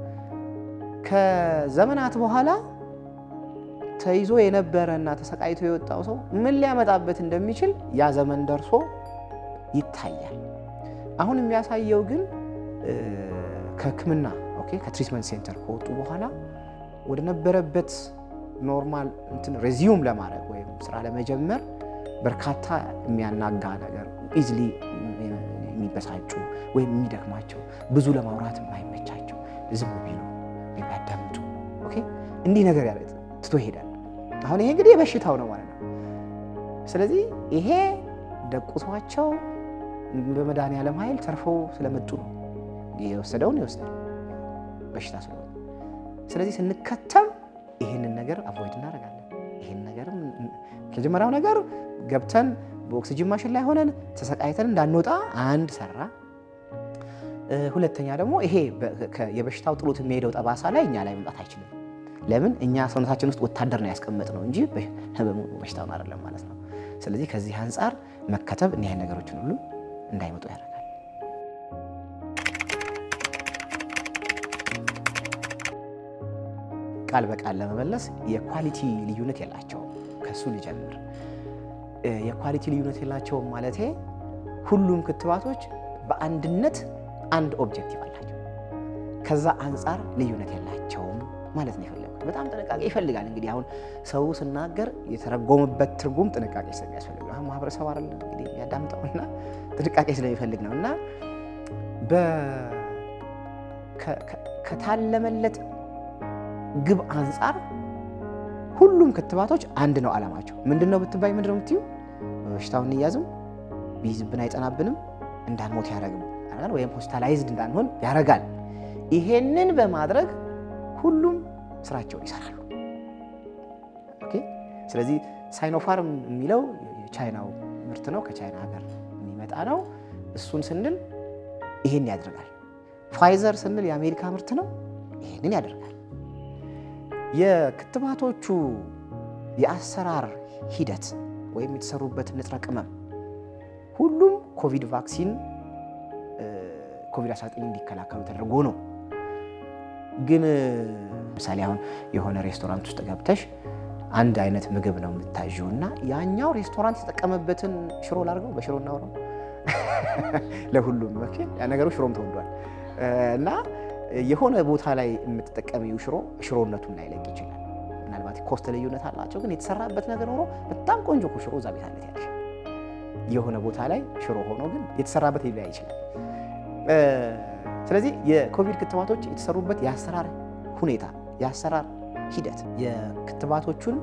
ከዘመናት በኋላ ተይዞ የነበረ እና ተሰቃይቶ የወጣው ሰው ምን ሊያመጣበት እንደሚችል ያ ዘመን ደርሶ ይታያል። አሁን የሚያሳየው ግን ከሕክምና ኦኬ ከትሪትመንት ሴንተር ከወጡ በኋላ ወደ ነበረበት ኖርማል እንትን ሬዚዩም ለማድረግ ወይም ስራ ለመጀመር በርካታ የሚያናጋ ነገር ኢዝሊ የሚበሳጩ ወይም የሚደክማቸው ብዙ ለማውራት የማይመቻቸው ዝም ቢሉ ወይም ያዳምጡ ኦኬ እንዲህ ነገር ያለ ትቶ ይሄዳል። አሁን ይሄ እንግዲህ የበሽታው ነው ማለት ነው። ስለዚህ ይሄ ደቁሷቸው በመድኃኒዓለም ኃይል ተርፈው ስለመጡ ነው። የወሰደውን ይወስዳል በሽታ ስለሆነ። ስለዚህ ስንከተም ይህንን ነገር አቮይድ እናደርጋለን። ይህን ነገር መጀመሪያው ነገር ገብተን በኦክሲጅን ማሽን ላይ ሆነን ተሰቃይተን እንዳንወጣ አንድ ሰራ። ሁለተኛ ደግሞ ይሄ የበሽታው ጥሎት የሚሄደው ጠባሳ ላይ እኛ ላይ መምጣት አይችልም። ለምን እኛ ሰውነታችን ውስጥ ወታደር ነው ያስቀመጥ ነው እንጂ በሽታውን አይደለም ማለት ነው። ስለዚህ ከዚህ አንጻር መከተብ እኒህ አይነት ነገሮችን ሁሉ እንዳይመጡ ያደርጋል። ቃል በቃል ለመመለስ የኳሊቲ ልዩነት የላቸውም። ከሱ ልጀምር። የኳሊቲ ልዩነት የላቸውም ማለቴ ሁሉም ክትባቶች በአንድነት አንድ ኦብጀክቲቭ አላቸው። ከዛ አንጻር ልዩነት የላቸውም ማለት ነው የፈለጉት። በጣም ጥንቃቄ ይፈልጋል። እንግዲህ አሁን ሰው ስናገር የተረጎመበት ትርጉም ጥንቃቄ ስለሚያስፈልግ ነው። አሁን ማህበረሰብ አይደለም እንግዲህ የሚያዳምጠውና ጥንቃቄ ስለሚፈልግ ነው እና ከታለመለት ግብ አንጻር ሁሉም ክትባቶች አንድ ነው ዓላማቸው። ምንድን ነው ብትባይ ምንድን ነው የምትዩ? በበሽታውን እንያዝም፣ ቢይዝብን አይጸናብንም፣ እንዳንሞት ያደርጋል፣ ወይም ሆስፒታላይዝድ እንዳንሆን ያደርጋል። ይሄንን በማድረግ ሁሉም ስራቸውን ይሰራሉ። ኦኬ። ስለዚህ ሳይኖፋርም የሚለው የቻይናው ምርት ነው፣ ከቻይና ሀገር የሚመጣ ነው። እሱን ስንል ይሄን ያደርጋል። ፋይዘር ስንል የአሜሪካ ምርት ነው፣ ይሄንን ያደርጋል። የክትባቶቹ የአሰራር ሂደት ወይም የተሰሩበት ንጥረ ቅመም ሁሉም ኮቪድ ቫክሲን ኮቪድ-19 እንዲከላከሉ ተደርጎ ነው። ግን ምሳሌ አሁን የሆነ ሬስቶራንት ውስጥ ገብተሽ አንድ አይነት ምግብ ነው የምታዥው እና ያኛው ሬስቶራንት የተጠቀመበትን ሽሮ ላድርገው በሽሮ እናውረው ለሁሉም ያ ነገሩ ሽሮም ተወዷል እና የሆነ ቦታ ላይ የምትጠቀሚው ሽሮ ሽሮነቱን ላይለቅ ይችላል። ምናልባት ኮስት ልዩነት አላቸው፣ ግን የተሰራበት ነገር ሆኖ በጣም ቆንጆ እኮ ሽሮ እዛ ቤት አለት ያለሽ የሆነ ቦታ ላይ ሽሮ ሆኖ ግን የተሰራበት ሊለያይ ይችላል። ስለዚህ የኮቪድ ክትባቶች የተሰሩበት የአሰራር ሁኔታ የአሰራር ሂደት የክትባቶቹን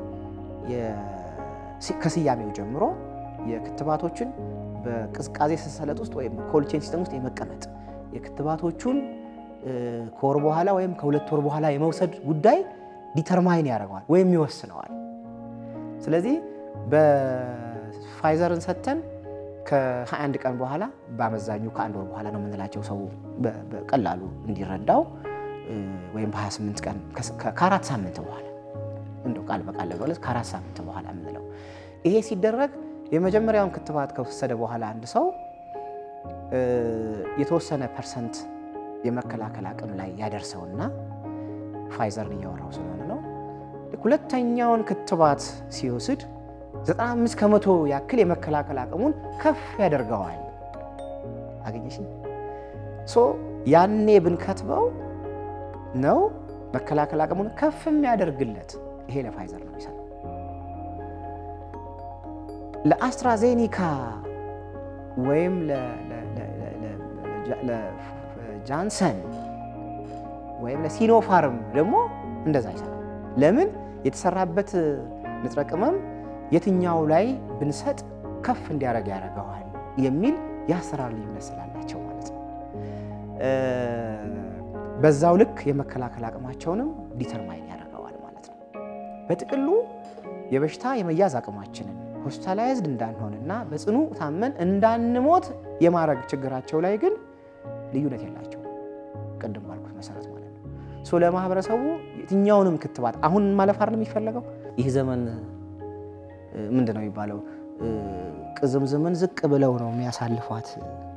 ከስያሜው ጀምሮ የክትባቶችን በቅዝቃዜ ሰንሰለት ውስጥ ወይም ኮልድ ቼን ሲስተም ውስጥ የመቀመጥ የክትባቶቹን ከወር በኋላ ወይም ከሁለት ወር በኋላ የመውሰድ ጉዳይ ዲተርማይን ያደርገዋል ወይም ይወስነዋል። ስለዚህ በፋይዘርን ሰጥተን ከ21 ቀን በኋላ በአመዛኙ ከአንድ ወር በኋላ ነው የምንላቸው ሰው በቀላሉ እንዲረዳው ወይም በ28 ቀን ከአራት ሳምንት በኋላ እንደው ቃል በቃል ለመግለጽ ከአራት ሳምንት በኋላ የምንለው ይሄ ሲደረግ የመጀመሪያውን ክትባት ከወሰደ በኋላ አንድ ሰው የተወሰነ ፐርሰንት የመከላከል አቅም ላይ ያደርሰውና ፋይዘርን እያወራው ስለሆነ ነው። ሁለተኛውን ክትባት ሲወስድ 95 ከመቶ ያክል የመከላከል አቅሙን ከፍ ያደርገዋል። አገኘሽ? ሶ ያኔ ብንከትበው ነው መከላከል አቅሙን ከፍ የሚያደርግለት። ይሄ ለፋይዘር ነው የሚሰራው። ለአስትራዜኒካ ወይም ለጃንሰን ወይም ለሲኖፋርም ደግሞ እንደዛ አይሰራም። ለምን? የተሰራበት ንጥረ ቅመም የትኛው ላይ ብንሰጥ ከፍ እንዲያደርግ ያደርገዋል የሚል የአሰራር ልዩነት ስላላቸው ማለት ነው። በዛው ልክ የመከላከል አቅማቸውንም ዲተርማይን ያደርገዋል ማለት ነው። በጥቅሉ የበሽታ የመያዝ አቅማችንን ሆስፒታላይዝድ እንዳንሆንና በጽኑ ታመን እንዳንሞት የማድረግ ችግራቸው ላይ ግን ልዩነት የላቸው ቅድም ባልኩት መሰረት ማለት ነው። ሶ ለማህበረሰቡ የትኛውንም ክትባት አሁን ማለፍ አይደለም የሚፈለገው። ይህ ዘመን ምንድን ነው የሚባለው? ቅዝምዝምን ዝቅ ብለው ነው የሚያሳልፏት።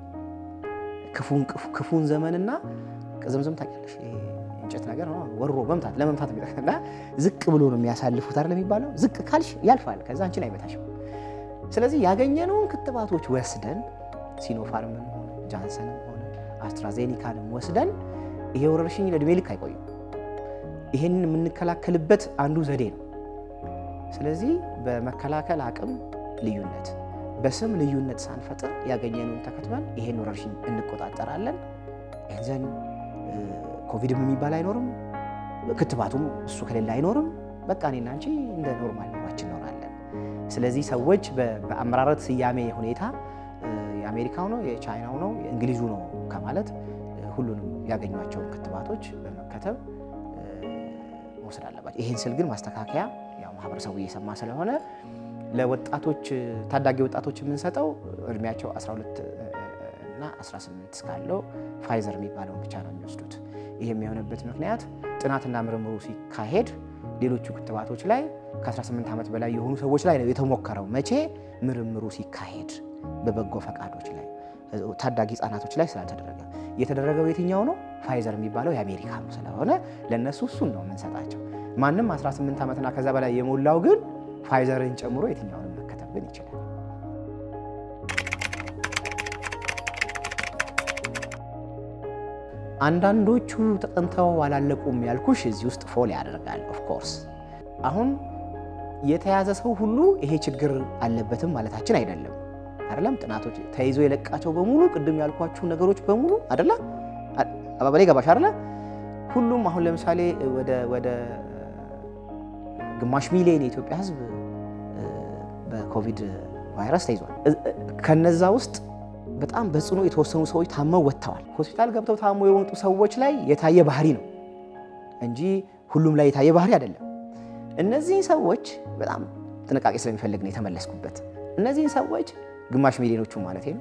ክፉን ዘመንና ቅዝምዝም ታውቂያለሽ፣ እንጨት ነገር ወሮ መምታት ለመምታት እና ዝቅ ብሎ ነው የሚያሳልፉት አይደል የሚባለው። ዝቅ ካልሽ ያልፋል፣ ከዛ አንቺን አይመታሽም። ስለዚህ ያገኘነውን ክትባቶች ወስደን ሲኖፋርምን ሆነ ጃንሰንም ሆነ አስትራዜኒካንም ወስደን ይሄ ወረርሽኝ ለእድሜ ልክ አይቆይም። ይህንን የምንከላከልበት አንዱ ዘዴ ነው። ስለዚህ በመከላከል አቅም ልዩነት፣ በስም ልዩነት ሳንፈጥር ያገኘነውን ተከትበን ይሄን ወረርሽኝ እንቆጣጠራለን። ይህን ኮቪድም የሚባል አይኖርም፣ ክትባቱም እሱ ከሌለ አይኖርም። በቃ እኔና አንቺ እንደ ኖርማል ኑሯችን እኖራለን። ስለዚህ ሰዎች በአመራረት ስያሜ ሁኔታ የአሜሪካው ነው የቻይናው ነው የእንግሊዙ ነው ከማለት ሁሉንም ያገኟቸውን ክትባቶች በመከተብ መውሰድ አለባቸው። ይህን ስል ግን ማስተካከያ ያው ማህበረሰቡ እየሰማ ስለሆነ ለወጣቶች ታዳጊ ወጣቶች የምንሰጠው እድሜያቸው 12 እና 18 እስካለው ፋይዘር የሚባለውን ብቻ ነው የሚወስዱት። ይህ የሚሆንበት ምክንያት ጥናትና ምርምሩ ሲካሄድ ሌሎቹ ክትባቶች ላይ ከ18 ዓመት በላይ የሆኑ ሰዎች ላይ ነው የተሞከረው። መቼ? ምርምሩ ሲካሄድ በበጎ ፈቃዶች ላይ ታዳጊ ህጻናቶች ላይ ስላልተደረገ የተደረገው የትኛው ነው? ፋይዘር የሚባለው የአሜሪካ ነው ስለሆነ ለእነሱ እሱን ነው የምንሰጣቸው። ማንም 18 ዓመትና ከዛ በላይ የሞላው ግን ፋይዘርን ጨምሮ የትኛውንም መከተብ ግን ይችላል። አንዳንዶቹ ተጠንተው አላለቁም ያልኩሽ እዚህ ውስጥ ፎል ያደርጋል። ኦፍኮርስ አሁን የተያዘ ሰው ሁሉ ይሄ ችግር አለበትም ማለታችን አይደለም። አይደለም ጥናቶች ተይዞ የለቃቸው በሙሉ ቅድም ያልኳችሁ ነገሮች በሙሉ አይደለ አባባሌ ገባሽ አይደለ? ሁሉም አሁን ለምሳሌ ወደ ግማሽ ሚሊዮን የኢትዮጵያ ሕዝብ በኮቪድ ቫይረስ ተይዟል። ከነዛ ውስጥ በጣም በጽኑ የተወሰኑ ሰዎች ታመው ወጥተዋል። ሆስፒታል ገብተው ታመው የወጡ ሰዎች ላይ የታየ ባህሪ ነው እንጂ ሁሉም ላይ የታየ ባህሪ አይደለም። እነዚህን ሰዎች በጣም ጥንቃቄ ስለሚፈልግ ነው የተመለስኩበት። እነዚህን ሰዎች ግማሽ ሚሊዮኖቹ ማለት ነው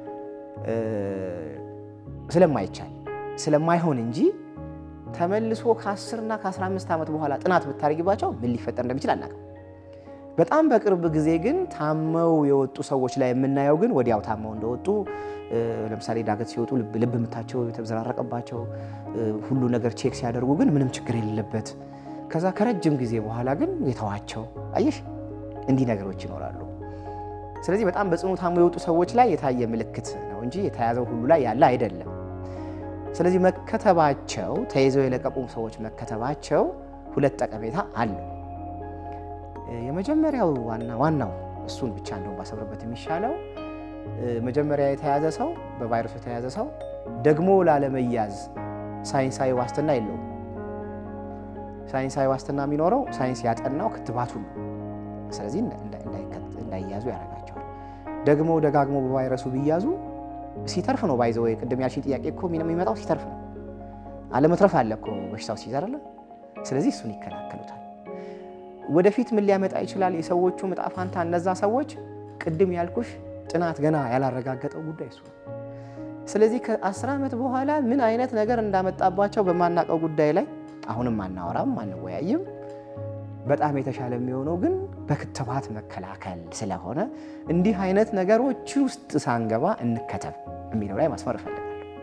ስለማይቻል ስለማይሆን እንጂ ተመልሶ ከ10 እና ከ15 ዓመት በኋላ ጥናት ብታደርጊባቸው ምን ሊፈጠር እንደሚችል አናውቅም። በጣም በቅርብ ጊዜ ግን ታመው የወጡ ሰዎች ላይ የምናየው ግን ወዲያው ታመው እንደወጡ ለምሳሌ ዳገት ሲወጡ ልብ ምታቸው የተዘራረቀባቸው ሁሉ ነገር ቼክ ሲያደርጉ ግን ምንም ችግር የሌለበት ከዛ ከረጅም ጊዜ በኋላ ግን የተዋቸው አየሽ፣ እንዲህ ነገሮች ይኖራሉ። ስለዚህ በጣም በጽኑ ታመው የወጡ ሰዎች ላይ የታየ ምልክት ነው እንጂ የተያዘው ሁሉ ላይ ያለ አይደለም። ስለዚህ መከተባቸው ተይዘው የለቀቁ ሰዎች መከተባቸው ሁለት ጠቀሜታ አለው። የመጀመሪያው ዋና ዋናው እሱን ብቻ እንደው ባሰብርበት የሚሻለው መጀመሪያ የተያዘ ሰው በቫይረሱ የተያዘ ሰው ደግሞ ላለመያዝ ሳይንሳዊ ዋስትና የለውም። ሳይንሳዊ ዋስትና የሚኖረው ሳይንስ ያጠናው ክትባቱ ነው። ስለዚህ እንዳይያዙ ያደርጋቸዋል። ደግሞ ደጋግሞ በቫይረሱ ቢያዙ ሲተርፍ ነው ባይዘ ወይ ቅድም ያልሽኝ ጥያቄ እኮ የሚመጣው ሲተርፍ ነው። አለመትረፍ አለ እኮ በሽታው ሲይዝ አይደለ? ስለዚህ እሱን ይከላከሉታል። ወደፊት ምን ሊያመጣ ይችላል? የሰዎቹ ዕጣ ፋንታ እነዛ ሰዎች ቅድም ያልኩሽ ጥናት ገና ያላረጋገጠው ጉዳይ እሱ ነው። ስለዚህ ከአስር ዓመት በኋላ ምን አይነት ነገር እንዳመጣባቸው በማናውቀው ጉዳይ ላይ አሁንም አናወራም፣ አንወያይም። በጣም የተሻለ የሚሆነው ግን በክትባት መከላከል ስለሆነ እንዲህ አይነት ነገሮች ውስጥ ሳንገባ እንከተብ የሚለው ላይ ማስመር እፈልጋለሁ።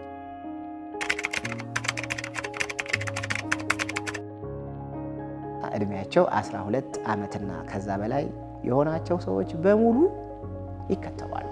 እድሜያቸው 12 ዓመትና ከዛ በላይ የሆናቸው ሰዎች በሙሉ ይከተባሉ።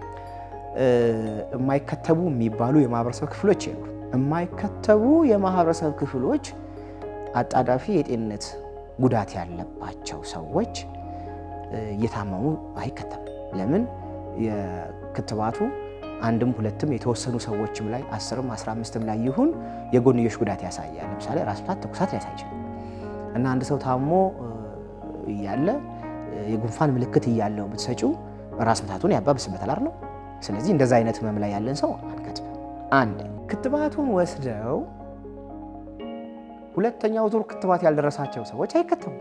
የማይከተቡ የሚባሉ የማህበረሰብ ክፍሎች የሉ። የማይከተቡ የማህበረሰብ ክፍሎች አጣዳፊ የጤንነት ጉዳት ያለባቸው ሰዎች እየታመሙ አይከተቡም። ለምን የክትባቱ አንድም ሁለትም የተወሰኑ ሰዎችም ላይ አስርም አስራ አምስትም ላይ ይሁን የጎንዮሽ ጉዳት ያሳያል። ለምሳሌ ራስ ምታት፣ ትኩሳት ሊያሳይ ይችላል እና አንድ ሰው ታሞ እያለ የጉንፋን ምልክት እያለው ብትሰጪው ራስ ምታቱን ያባብስበታል አይደል? ስለዚህ እንደዛ አይነት ህመም ላይ ያለን ሰው አንከትብም። አንድ ክትባቱን ወስደው ሁለተኛው ዙር ክትባት ያልደረሳቸው ሰዎች አይከተቡም።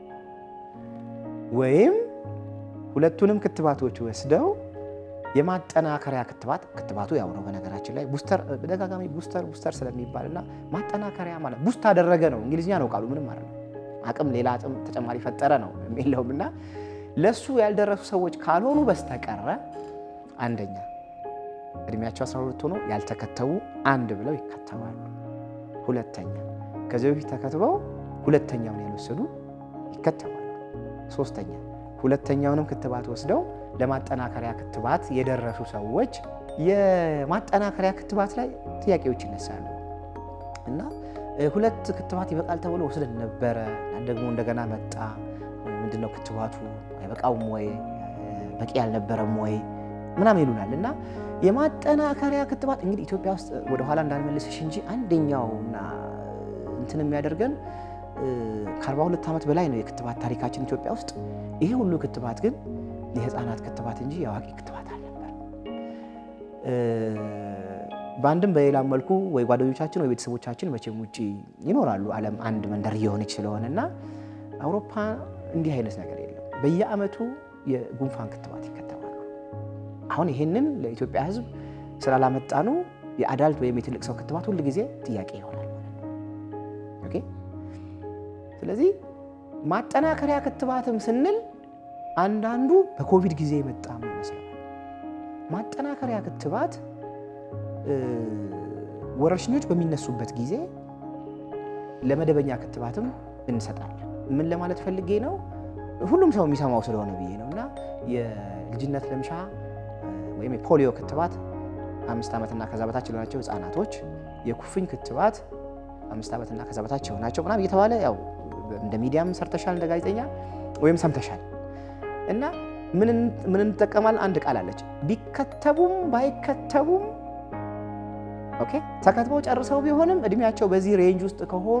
ወይም ሁለቱንም ክትባቶች ወስደው የማጠናከሪያ ክትባት ክትባቱ ያው ነው በነገራችን ላይ ቡስተር በደጋጋሚ ቡስተር ቡስተር ስለሚባልና ማጠናከሪያ ማለት ቡስት አደረገ ነው እንግሊዝኛ ነው ቃሉ ምንም ማለት ነው አቅም ሌላ አቅም ተጨማሪ ፈጠረ ነው የሚለውም እና ለሱ ያልደረሱ ሰዎች ካልሆኑ በስተቀረ አንደኛ እድሜያቸው 12 ሆኖ ያልተከተቡ አንድ ብለው ይከተባሉ። ሁለተኛ ከዚህ በፊት ተከትበው ሁለተኛውን ያልወሰዱ ይከተባሉ። ሶስተኛ ሁለተኛውንም ክትባት ወስደው ለማጠናከሪያ ክትባት የደረሱ ሰዎች የማጠናከሪያ ክትባት ላይ ጥያቄዎች ይነሳሉ እና ሁለት ክትባት ይበቃል ተብሎ ወስደን ነበረ ደግሞ እንደገና መጣ። ምንድነው ክትባቱ አይበቃውም ወይ በቂ አልነበረም ወይ ምናምን ይሉናል። እና የማጠናከሪያ ክትባት እንግዲህ ኢትዮጵያ ውስጥ ወደኋላ እንዳልመልስሽ እንጂ አንደኛውና እንትን የሚያደርገን ከ42 ዓመት በላይ ነው የክትባት ታሪካችን ኢትዮጵያ ውስጥ። ይሄ ሁሉ ክትባት ግን የህፃናት ክትባት እንጂ የአዋቂ ክትባት አልነበር። በአንድም በሌላም መልኩ ወይ ጓደኞቻችን ወይ ቤተሰቦቻችን መቼም ውጭ ይኖራሉ። ዓለም አንድ መንደር እየሆነች ስለሆነ እና አውሮፓ እንዲህ አይነት ነገር የለም። በየአመቱ የጉንፋን ክትባት ይከተባሉ። አሁን ይሄንን ለኢትዮጵያ ሕዝብ ስላላመጣኑ የአዳልት ወይም የትልቅ ሰው ክትባት ሁል ጊዜ ጥያቄ ይሆናል ማለት ነው። ኦኬ። ስለዚህ ማጠናከሪያ ክትባትም ስንል አንዳንዱ በኮቪድ ጊዜ የመጣ ይመስላል። ማጠናከሪያ ክትባት ወረርሽኞች በሚነሱበት ጊዜ ለመደበኛ ክትባትም እንሰጣለን። ምን ለማለት ፈልጌ ነው? ሁሉም ሰው የሚሰማው ስለሆነ ብዬ ነው። እና የልጅነት ልምሻ ወይም የፖሊዮ ክትባት አምስት ዓመትና ከዛ በታች የሆናቸው ህፃናቶች፣ የኩፍኝ ክትባት አምስት ዓመትና ከዛ በታች የሆናቸው ምናምን እየተባለ ያው እንደ ሚዲያም ሰርተሻል፣ እንደ ጋዜጠኛ ወይም ሰምተሻል። እና ምን እንጠቀማለን? አንድ ቃል አለች። ቢከተቡም ባይከተቡም ኦኬ ተከትበው ጨርሰው ቢሆንም እድሜያቸው በዚህ ሬንጅ ውስጥ ከሆኑ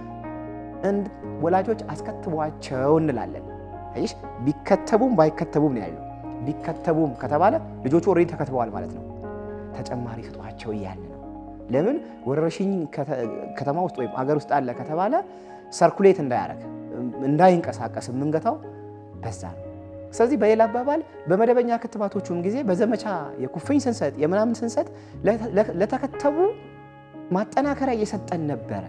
ወላጆች አስከትቧቸው እንላለን። አይሽ ቢከተቡም ባይከተቡም ነው ያለው። ቢከተቡም ከተባለ ልጆቹ ኦልሬዲ ተከትበዋል ማለት ነው። ተጨማሪ ስጧቸው እያለ ነው። ለምን ወረርሽኝ ከተማ ውስጥ ወይም አገር ውስጥ አለ ከተባለ ሰርኩሌት እንዳያረግ እንዳይንቀሳቀስ የምንገታው በዛ ነው። ስለዚህ በሌላ አባባል በመደበኛ ክትባቶቹም ጊዜ በዘመቻ የኩፍኝ ስንሰጥ የምናምን ስንሰጥ ለተከተቡ ማጠናከሪያ እየሰጠን ነበረ።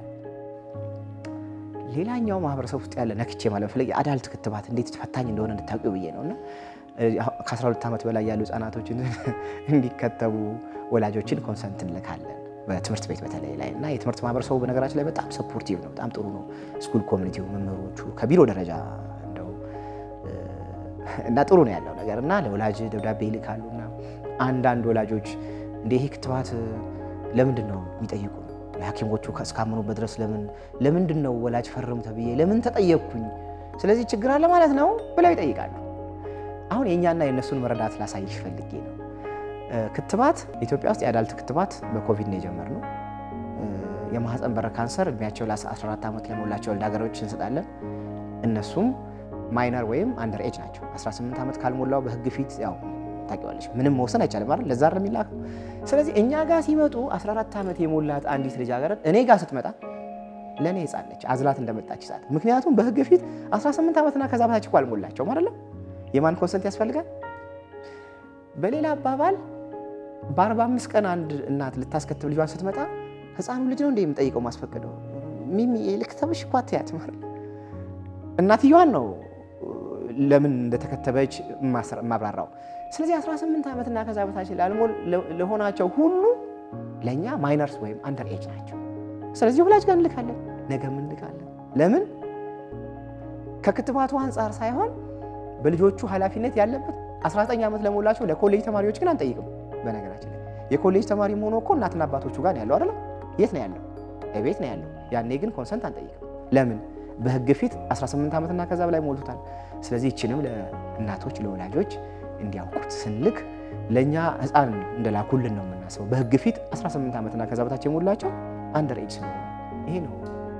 ሌላኛው ማህበረሰብ ውስጥ ያለ ነክቼ ማለት ፈለግ የአዳልት ክትባት እንዴት ፈታኝ እንደሆነ እንድታውቂው ብዬ ነው እና ከ12 ዓመት በላይ ያሉ ህጻናቶችን እንዲከተቡ ወላጆችን ኮንሰንት እንልካለን በትምህርት ቤት በተለይ ላይ እና የትምህርት ማህበረሰቡ በነገራችን ላይ በጣም ሰፖርቲቭ ነው። በጣም ጥሩ ነው። ስኩል ኮሚኒቲው፣ መምህሮቹ ከቢሮ ደረጃ እንደው እና ጥሩ ነው ያለው ነገር እና ለወላጅ ደብዳቤ ይልካሉ እና አንዳንድ ወላጆች እንደ ይሄ ክትባት ለምንድን ነው የሚጠይቁ ሐኪሞቹ እስካመኑበት ድረስ ለምን ለምንድን ነው ወላጅ ፈርም ተብዬ ለምን ተጠየቅኩኝ? ስለዚህ ችግር አለ ማለት ነው ብለው ይጠይቃሉ። አሁን የእኛና የእነሱን መረዳት ላሳይሽ ፈልጌ ነው። ክትባት ኢትዮጵያ ውስጥ የአዳልት ክትባት በኮቪድ ነው የጀመርነው። የማህፀን በር ካንሰር እድሜያቸው ለ14 ዓመት ለሞላቸው ልጃገረዶች እንሰጣለን። እነሱም ማይነር ወይም አንደር ኤጅ ናቸው። 18 ዓመት ካልሞላው በህግ ፊት ያው ታውቂዋለሽ ምንም መወሰን አይቻልም አይደል? ለዛ ነው የሚላከው። ስለዚህ እኛ ጋር ሲመጡ 14 ዓመት የሞላት አንዲት ልጃገረድ እኔ ጋር ስትመጣ ለእኔ ህፃን ነች፣ አዝላት እንደመጣች ሰዓት። ምክንያቱም በህግ ፊት 18 ዓመትና ከዛ በታች እኮ አልሞላቸውም አይደለም። የማን ኮንሰንት ያስፈልጋል? በሌላ አባባል በ45 ቀን አንድ እናት ልታስከትብ ልጇን ስትመጣ ህፃኑ ልጅ ነው እንደ የምጠይቀው ማስፈቀደው ሚሚ ልክተብሽ እኮ አትያትም እናትየዋን ነው ለምን እንደተከተበች ማብራራው። ስለዚህ 18 ዓመትና ከዛ በታች ለሆናቸው ሁሉ ለእኛ ማይነርስ ወይም አንደር ኤጅ ናቸው። ስለዚህ ወላጅ ጋር እንልካለን፣ ነገም እንልካለን። ለምን ከክትባቱ አንጻር ሳይሆን በልጆቹ ኃላፊነት ያለበት 19 ዓመት ለሞላቸው ለኮሌጅ ተማሪዎች ግን አንጠይቅም። በነገራችን ላይ የኮሌጅ ተማሪ መሆኑ እኮ እናትና አባቶቹ ጋር ያለው አይደለም። የት ነው ያለው? ቤት ነው ያለው። ያኔ ግን ኮንሰንት አንጠይቅም። ለምን? በህግ ፊት 18 ዓመትና ከዛ በላይ ሞልቶታል። ስለዚህ ይችንም ለእናቶች ለወላጆች እንዲያውቁት ስንልክ ለእኛ ሕፃን እንደላኩልን ነው የምናስበው። በሕግ ፊት 18 ዓመትና ከዛ በታች የሞላቸው አንደር ኤጅ ስለሆኑ ይሄ ነው።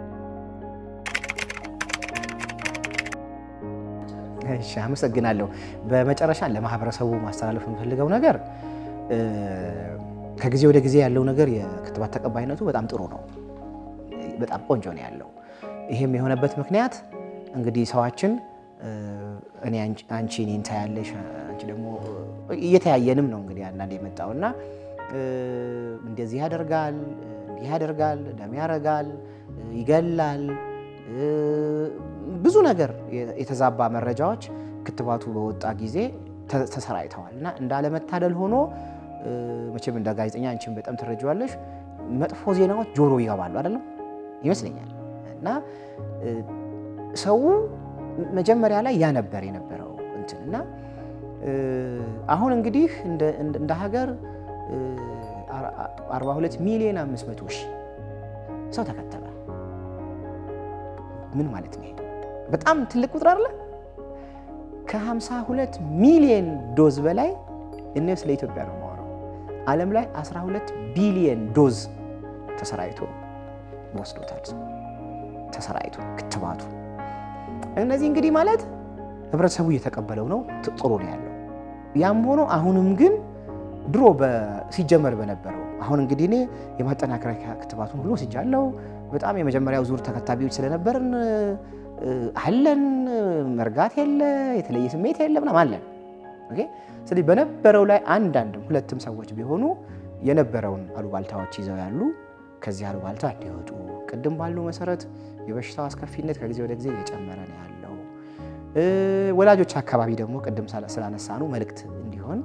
እሺ፣ አመሰግናለሁ። በመጨረሻ ለማህበረሰቡ ማስተላለፍ የምፈልገው ነገር ከጊዜ ወደ ጊዜ ያለው ነገር የክትባት ተቀባይነቱ በጣም ጥሩ ነው፣ በጣም ቆንጆ ነው ያለው። ይሄም የሆነበት ምክንያት እንግዲህ ሰዋችን እኔ አንቺ እኔን ታያለሽ፣ አንቺ ደግሞ እየተያየንም ነው እንግዲህ አንዳንድ የመጣው እና እንደዚህ ያደርጋል፣ እንዲህ ያደርጋል፣ ደም ያረጋል፣ ይገላል፣ ብዙ ነገር የተዛባ መረጃዎች ክትባቱ በወጣ ጊዜ ተሰራጭተዋል እና እንዳለመታደል ሆኖ መቼም እንደ ጋዜጠኛ አንቺን በጣም ትረጂዋለሽ፣ መጥፎ ዜናዎች ጆሮ ይገባሉ አይደለም ይመስለኛል እና ሰው መጀመሪያ ላይ ያ ነበር የነበረው እንትን እና አሁን እንግዲህ እንደ ሀገር 42 ሚሊዮን 500 ሺህ ሰው ተከተበ። ምን ማለት ነው? በጣም ትልቅ ቁጥር አለ። ከ52 ሚሊዮን ዶዝ በላይ እኔ ስለ ኢትዮጵያ ነው የማወራው። ዓለም ላይ 12 ቢሊዮን ዶዝ ተሰራይቶ ወስዶታል። ተሰራይቶ ክትባቱ እነዚህ እንግዲህ ማለት ህብረተሰቡ እየተቀበለው ነው፣ ጥሩ ነው ያለው። ያም ሆኖ አሁንም ግን ድሮ ሲጀመር በነበረው አሁን እንግዲህ እኔ የማጠናከሪያ ክትባቱን ሁሉ ወስጃለሁ። በጣም የመጀመሪያው ዙር ተከታቢዎች ስለነበርን አለን፣ መርጋት የለ የተለየ ስሜት የለ ምናምን አለን። ስለዚህ በነበረው ላይ አንዳንድም ሁለትም ሰዎች ቢሆኑ የነበረውን አሉባልታዎች ይዘው ያሉ ከዚህ አሉባልታ እንዲወጡ ቅድም ባልነው መሰረት የበሽታው አስከፊነት ከጊዜ ወደ ጊዜ እየጨመረ ነው ያለው። ወላጆች አካባቢ ደግሞ ቅድም ስላነሳኑ መልእክት እንዲሆን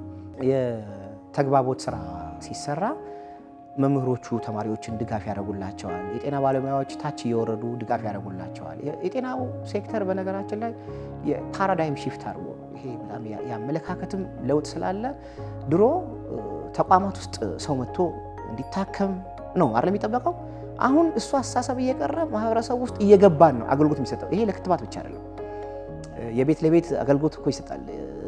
የተግባቦት ስራ ሲሰራ መምህሮቹ ተማሪዎችን ድጋፍ ያደርጉላቸዋል። የጤና ባለሙያዎች ታች እየወረዱ ድጋፍ ያደርጉላቸዋል። የጤናው ሴክተር በነገራችን ላይ የፓራዳይም ሺፍት አድርጎ ይሄ በጣም የአመለካከትም ለውጥ ስላለ ድሮ ተቋማት ውስጥ ሰው መጥቶ እንዲታከም ነው አይደል የሚጠበቀው። አሁን እሱ አስተሳሰብ እየቀረ ማህበረሰብ ውስጥ እየገባን ነው አገልግሎት የሚሰጠው። ይሄ ለክትባት ብቻ አይደለም፣ የቤት ለቤት አገልግሎት እኮ ይሰጣል።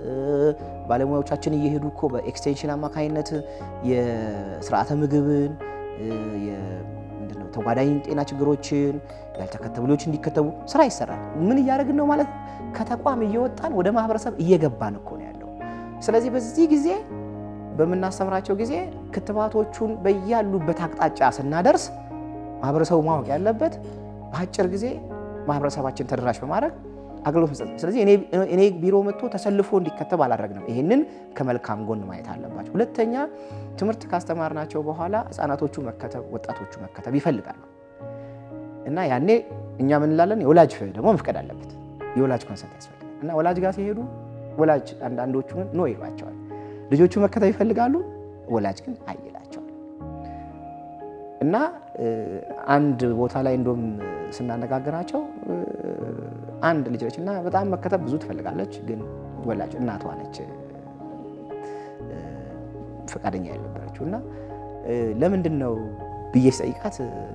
ባለሙያዎቻችን እየሄዱ እኮ በኤክስቴንሽን አማካኝነት የስርዓተ ምግብን ምንድነው ተጓዳኝ ጤና ችግሮችን ያልተከተቡ ልጆች እንዲከተቡ ስራ ይሰራል። ምን እያደረግን ነው ማለት ከተቋም እየወጣን ወደ ማህበረሰብ እየገባን እኮ ነው ያለው። ስለዚህ በዚህ ጊዜ በምናስተምራቸው ጊዜ ክትባቶቹን በያሉበት አቅጣጫ ስናደርስ ማህበረሰቡ ማወቅ ያለበት በአጭር ጊዜ ማህበረሰባችን ተደራሽ በማድረግ አገልግሎት መስጠት። ስለዚህ እኔ ቢሮ መጥቶ ተሰልፎ እንዲከተብ አላደረግንም። ይህንን ከመልካም ጎን ማየት አለባቸው። ሁለተኛ ትምህርት ካስተማርናቸው በኋላ ህፃናቶቹ መከተብ፣ ወጣቶቹ መከተብ ይፈልጋሉ እና ያኔ እኛ ምን እንላለን? የወላጅ ደግሞ መፍቀድ አለበት። የወላጅ ኮንሰንት ያስፈልጋል እና ወላጅ ጋር ሲሄዱ ወላጅ አንዳንዶቹ ኖ ይሏቸዋል። ልጆቹ መከተብ ይፈልጋሉ፣ ወላጅ ግን አይላቸዋል። እና አንድ ቦታ ላይ እንደውም ስናነጋግራቸው አንድ ልጅ ነች እና በጣም መከተብ ብዙ ትፈልጋለች፣ ግን ወላጅ እናቷ ነች ፈቃደኛ ያልነበረችው እና ለምንድን ነው ብዬ ስጠይቃት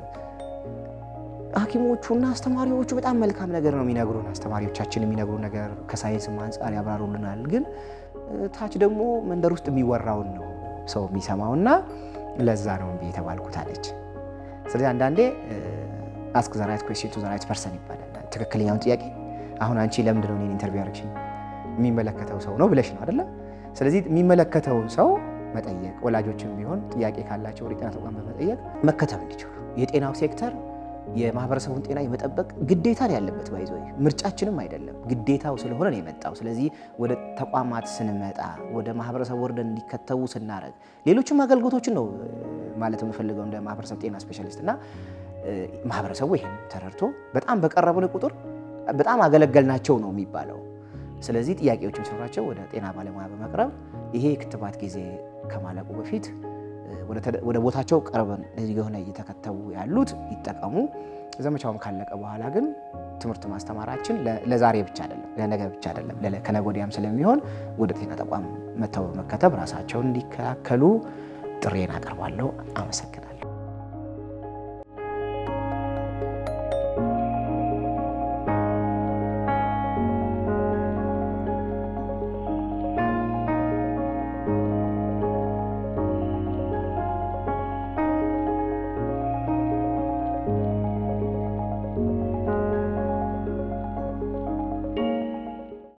ሐኪሞቹና አስተማሪዎቹ በጣም መልካም ነገር ነው የሚነግሩን። አስተማሪዎቻችን የሚነግሩ ነገር ከሳይንስም አንጻር ያብራሩልናል። ግን ታች ደግሞ መንደር ውስጥ የሚወራውን ነው ሰው የሚሰማውና ለዛ ነው እምቢ የተባልኩት አለች። ስለዚህ አንዳንዴ አስክ ዘ ራይት ኩዌስችን ቱ ዘ ራይት ፐርሰን ይባላል። ትክክለኛውን ጥያቄ አሁን አንቺ ለምንድን ነው እኔን ኢንተርቪው ያደረግሽኝ? የሚመለከተው ሰው ነው ብለሽ ነው አይደለም? ስለዚህ የሚመለከተውን ሰው መጠየቅ፣ ወላጆችም ቢሆን ጥያቄ ካላቸው ወደ ጤና ተቋም በመጠየቅ መከተብ እንዲችሉ የጤናው ሴክተር የማህበረሰቡን ጤና የመጠበቅ ግዴታ ነው ያለበት። ባይዞ ምርጫችንም አይደለም ግዴታው ስለሆነ ነው የመጣው። ስለዚህ ወደ ተቋማት ስንመጣ ወደ ማህበረሰቡ ወርደን እንዲከተቡ ስናደርግ ሌሎችም አገልግሎቶችን ነው ማለት የምፈልገው እንደ ማህበረሰብ ጤና ስፔሻሊስት እና ማህበረሰቡ ይሄን ተረድቶ በጣም በቀረብን ቁጥር በጣም አገለገልናቸው ነው የሚባለው። ስለዚህ ጥያቄዎችን ሲኖራቸው ወደ ጤና ባለሙያ በመቅረብ ይሄ ክትባት ጊዜ ከማለቁ በፊት ወደ ቦታቸው ቀርበን የሆነ እየተከተቡ ያሉት ይጠቀሙ። ዘመቻውም ካለቀ በኋላ ግን ትምህርት ማስተማራችን ለዛሬ ብቻ አይደለም፣ ለነገ ብቻ አይደለም፣ ከነገ ወዲያም ስለሚሆን ወደ ጤና ተቋም መጥተው በመከተብ ራሳቸውን እንዲከላከሉ ጥሬን አቀርባለሁ። አመሰግናለሁ።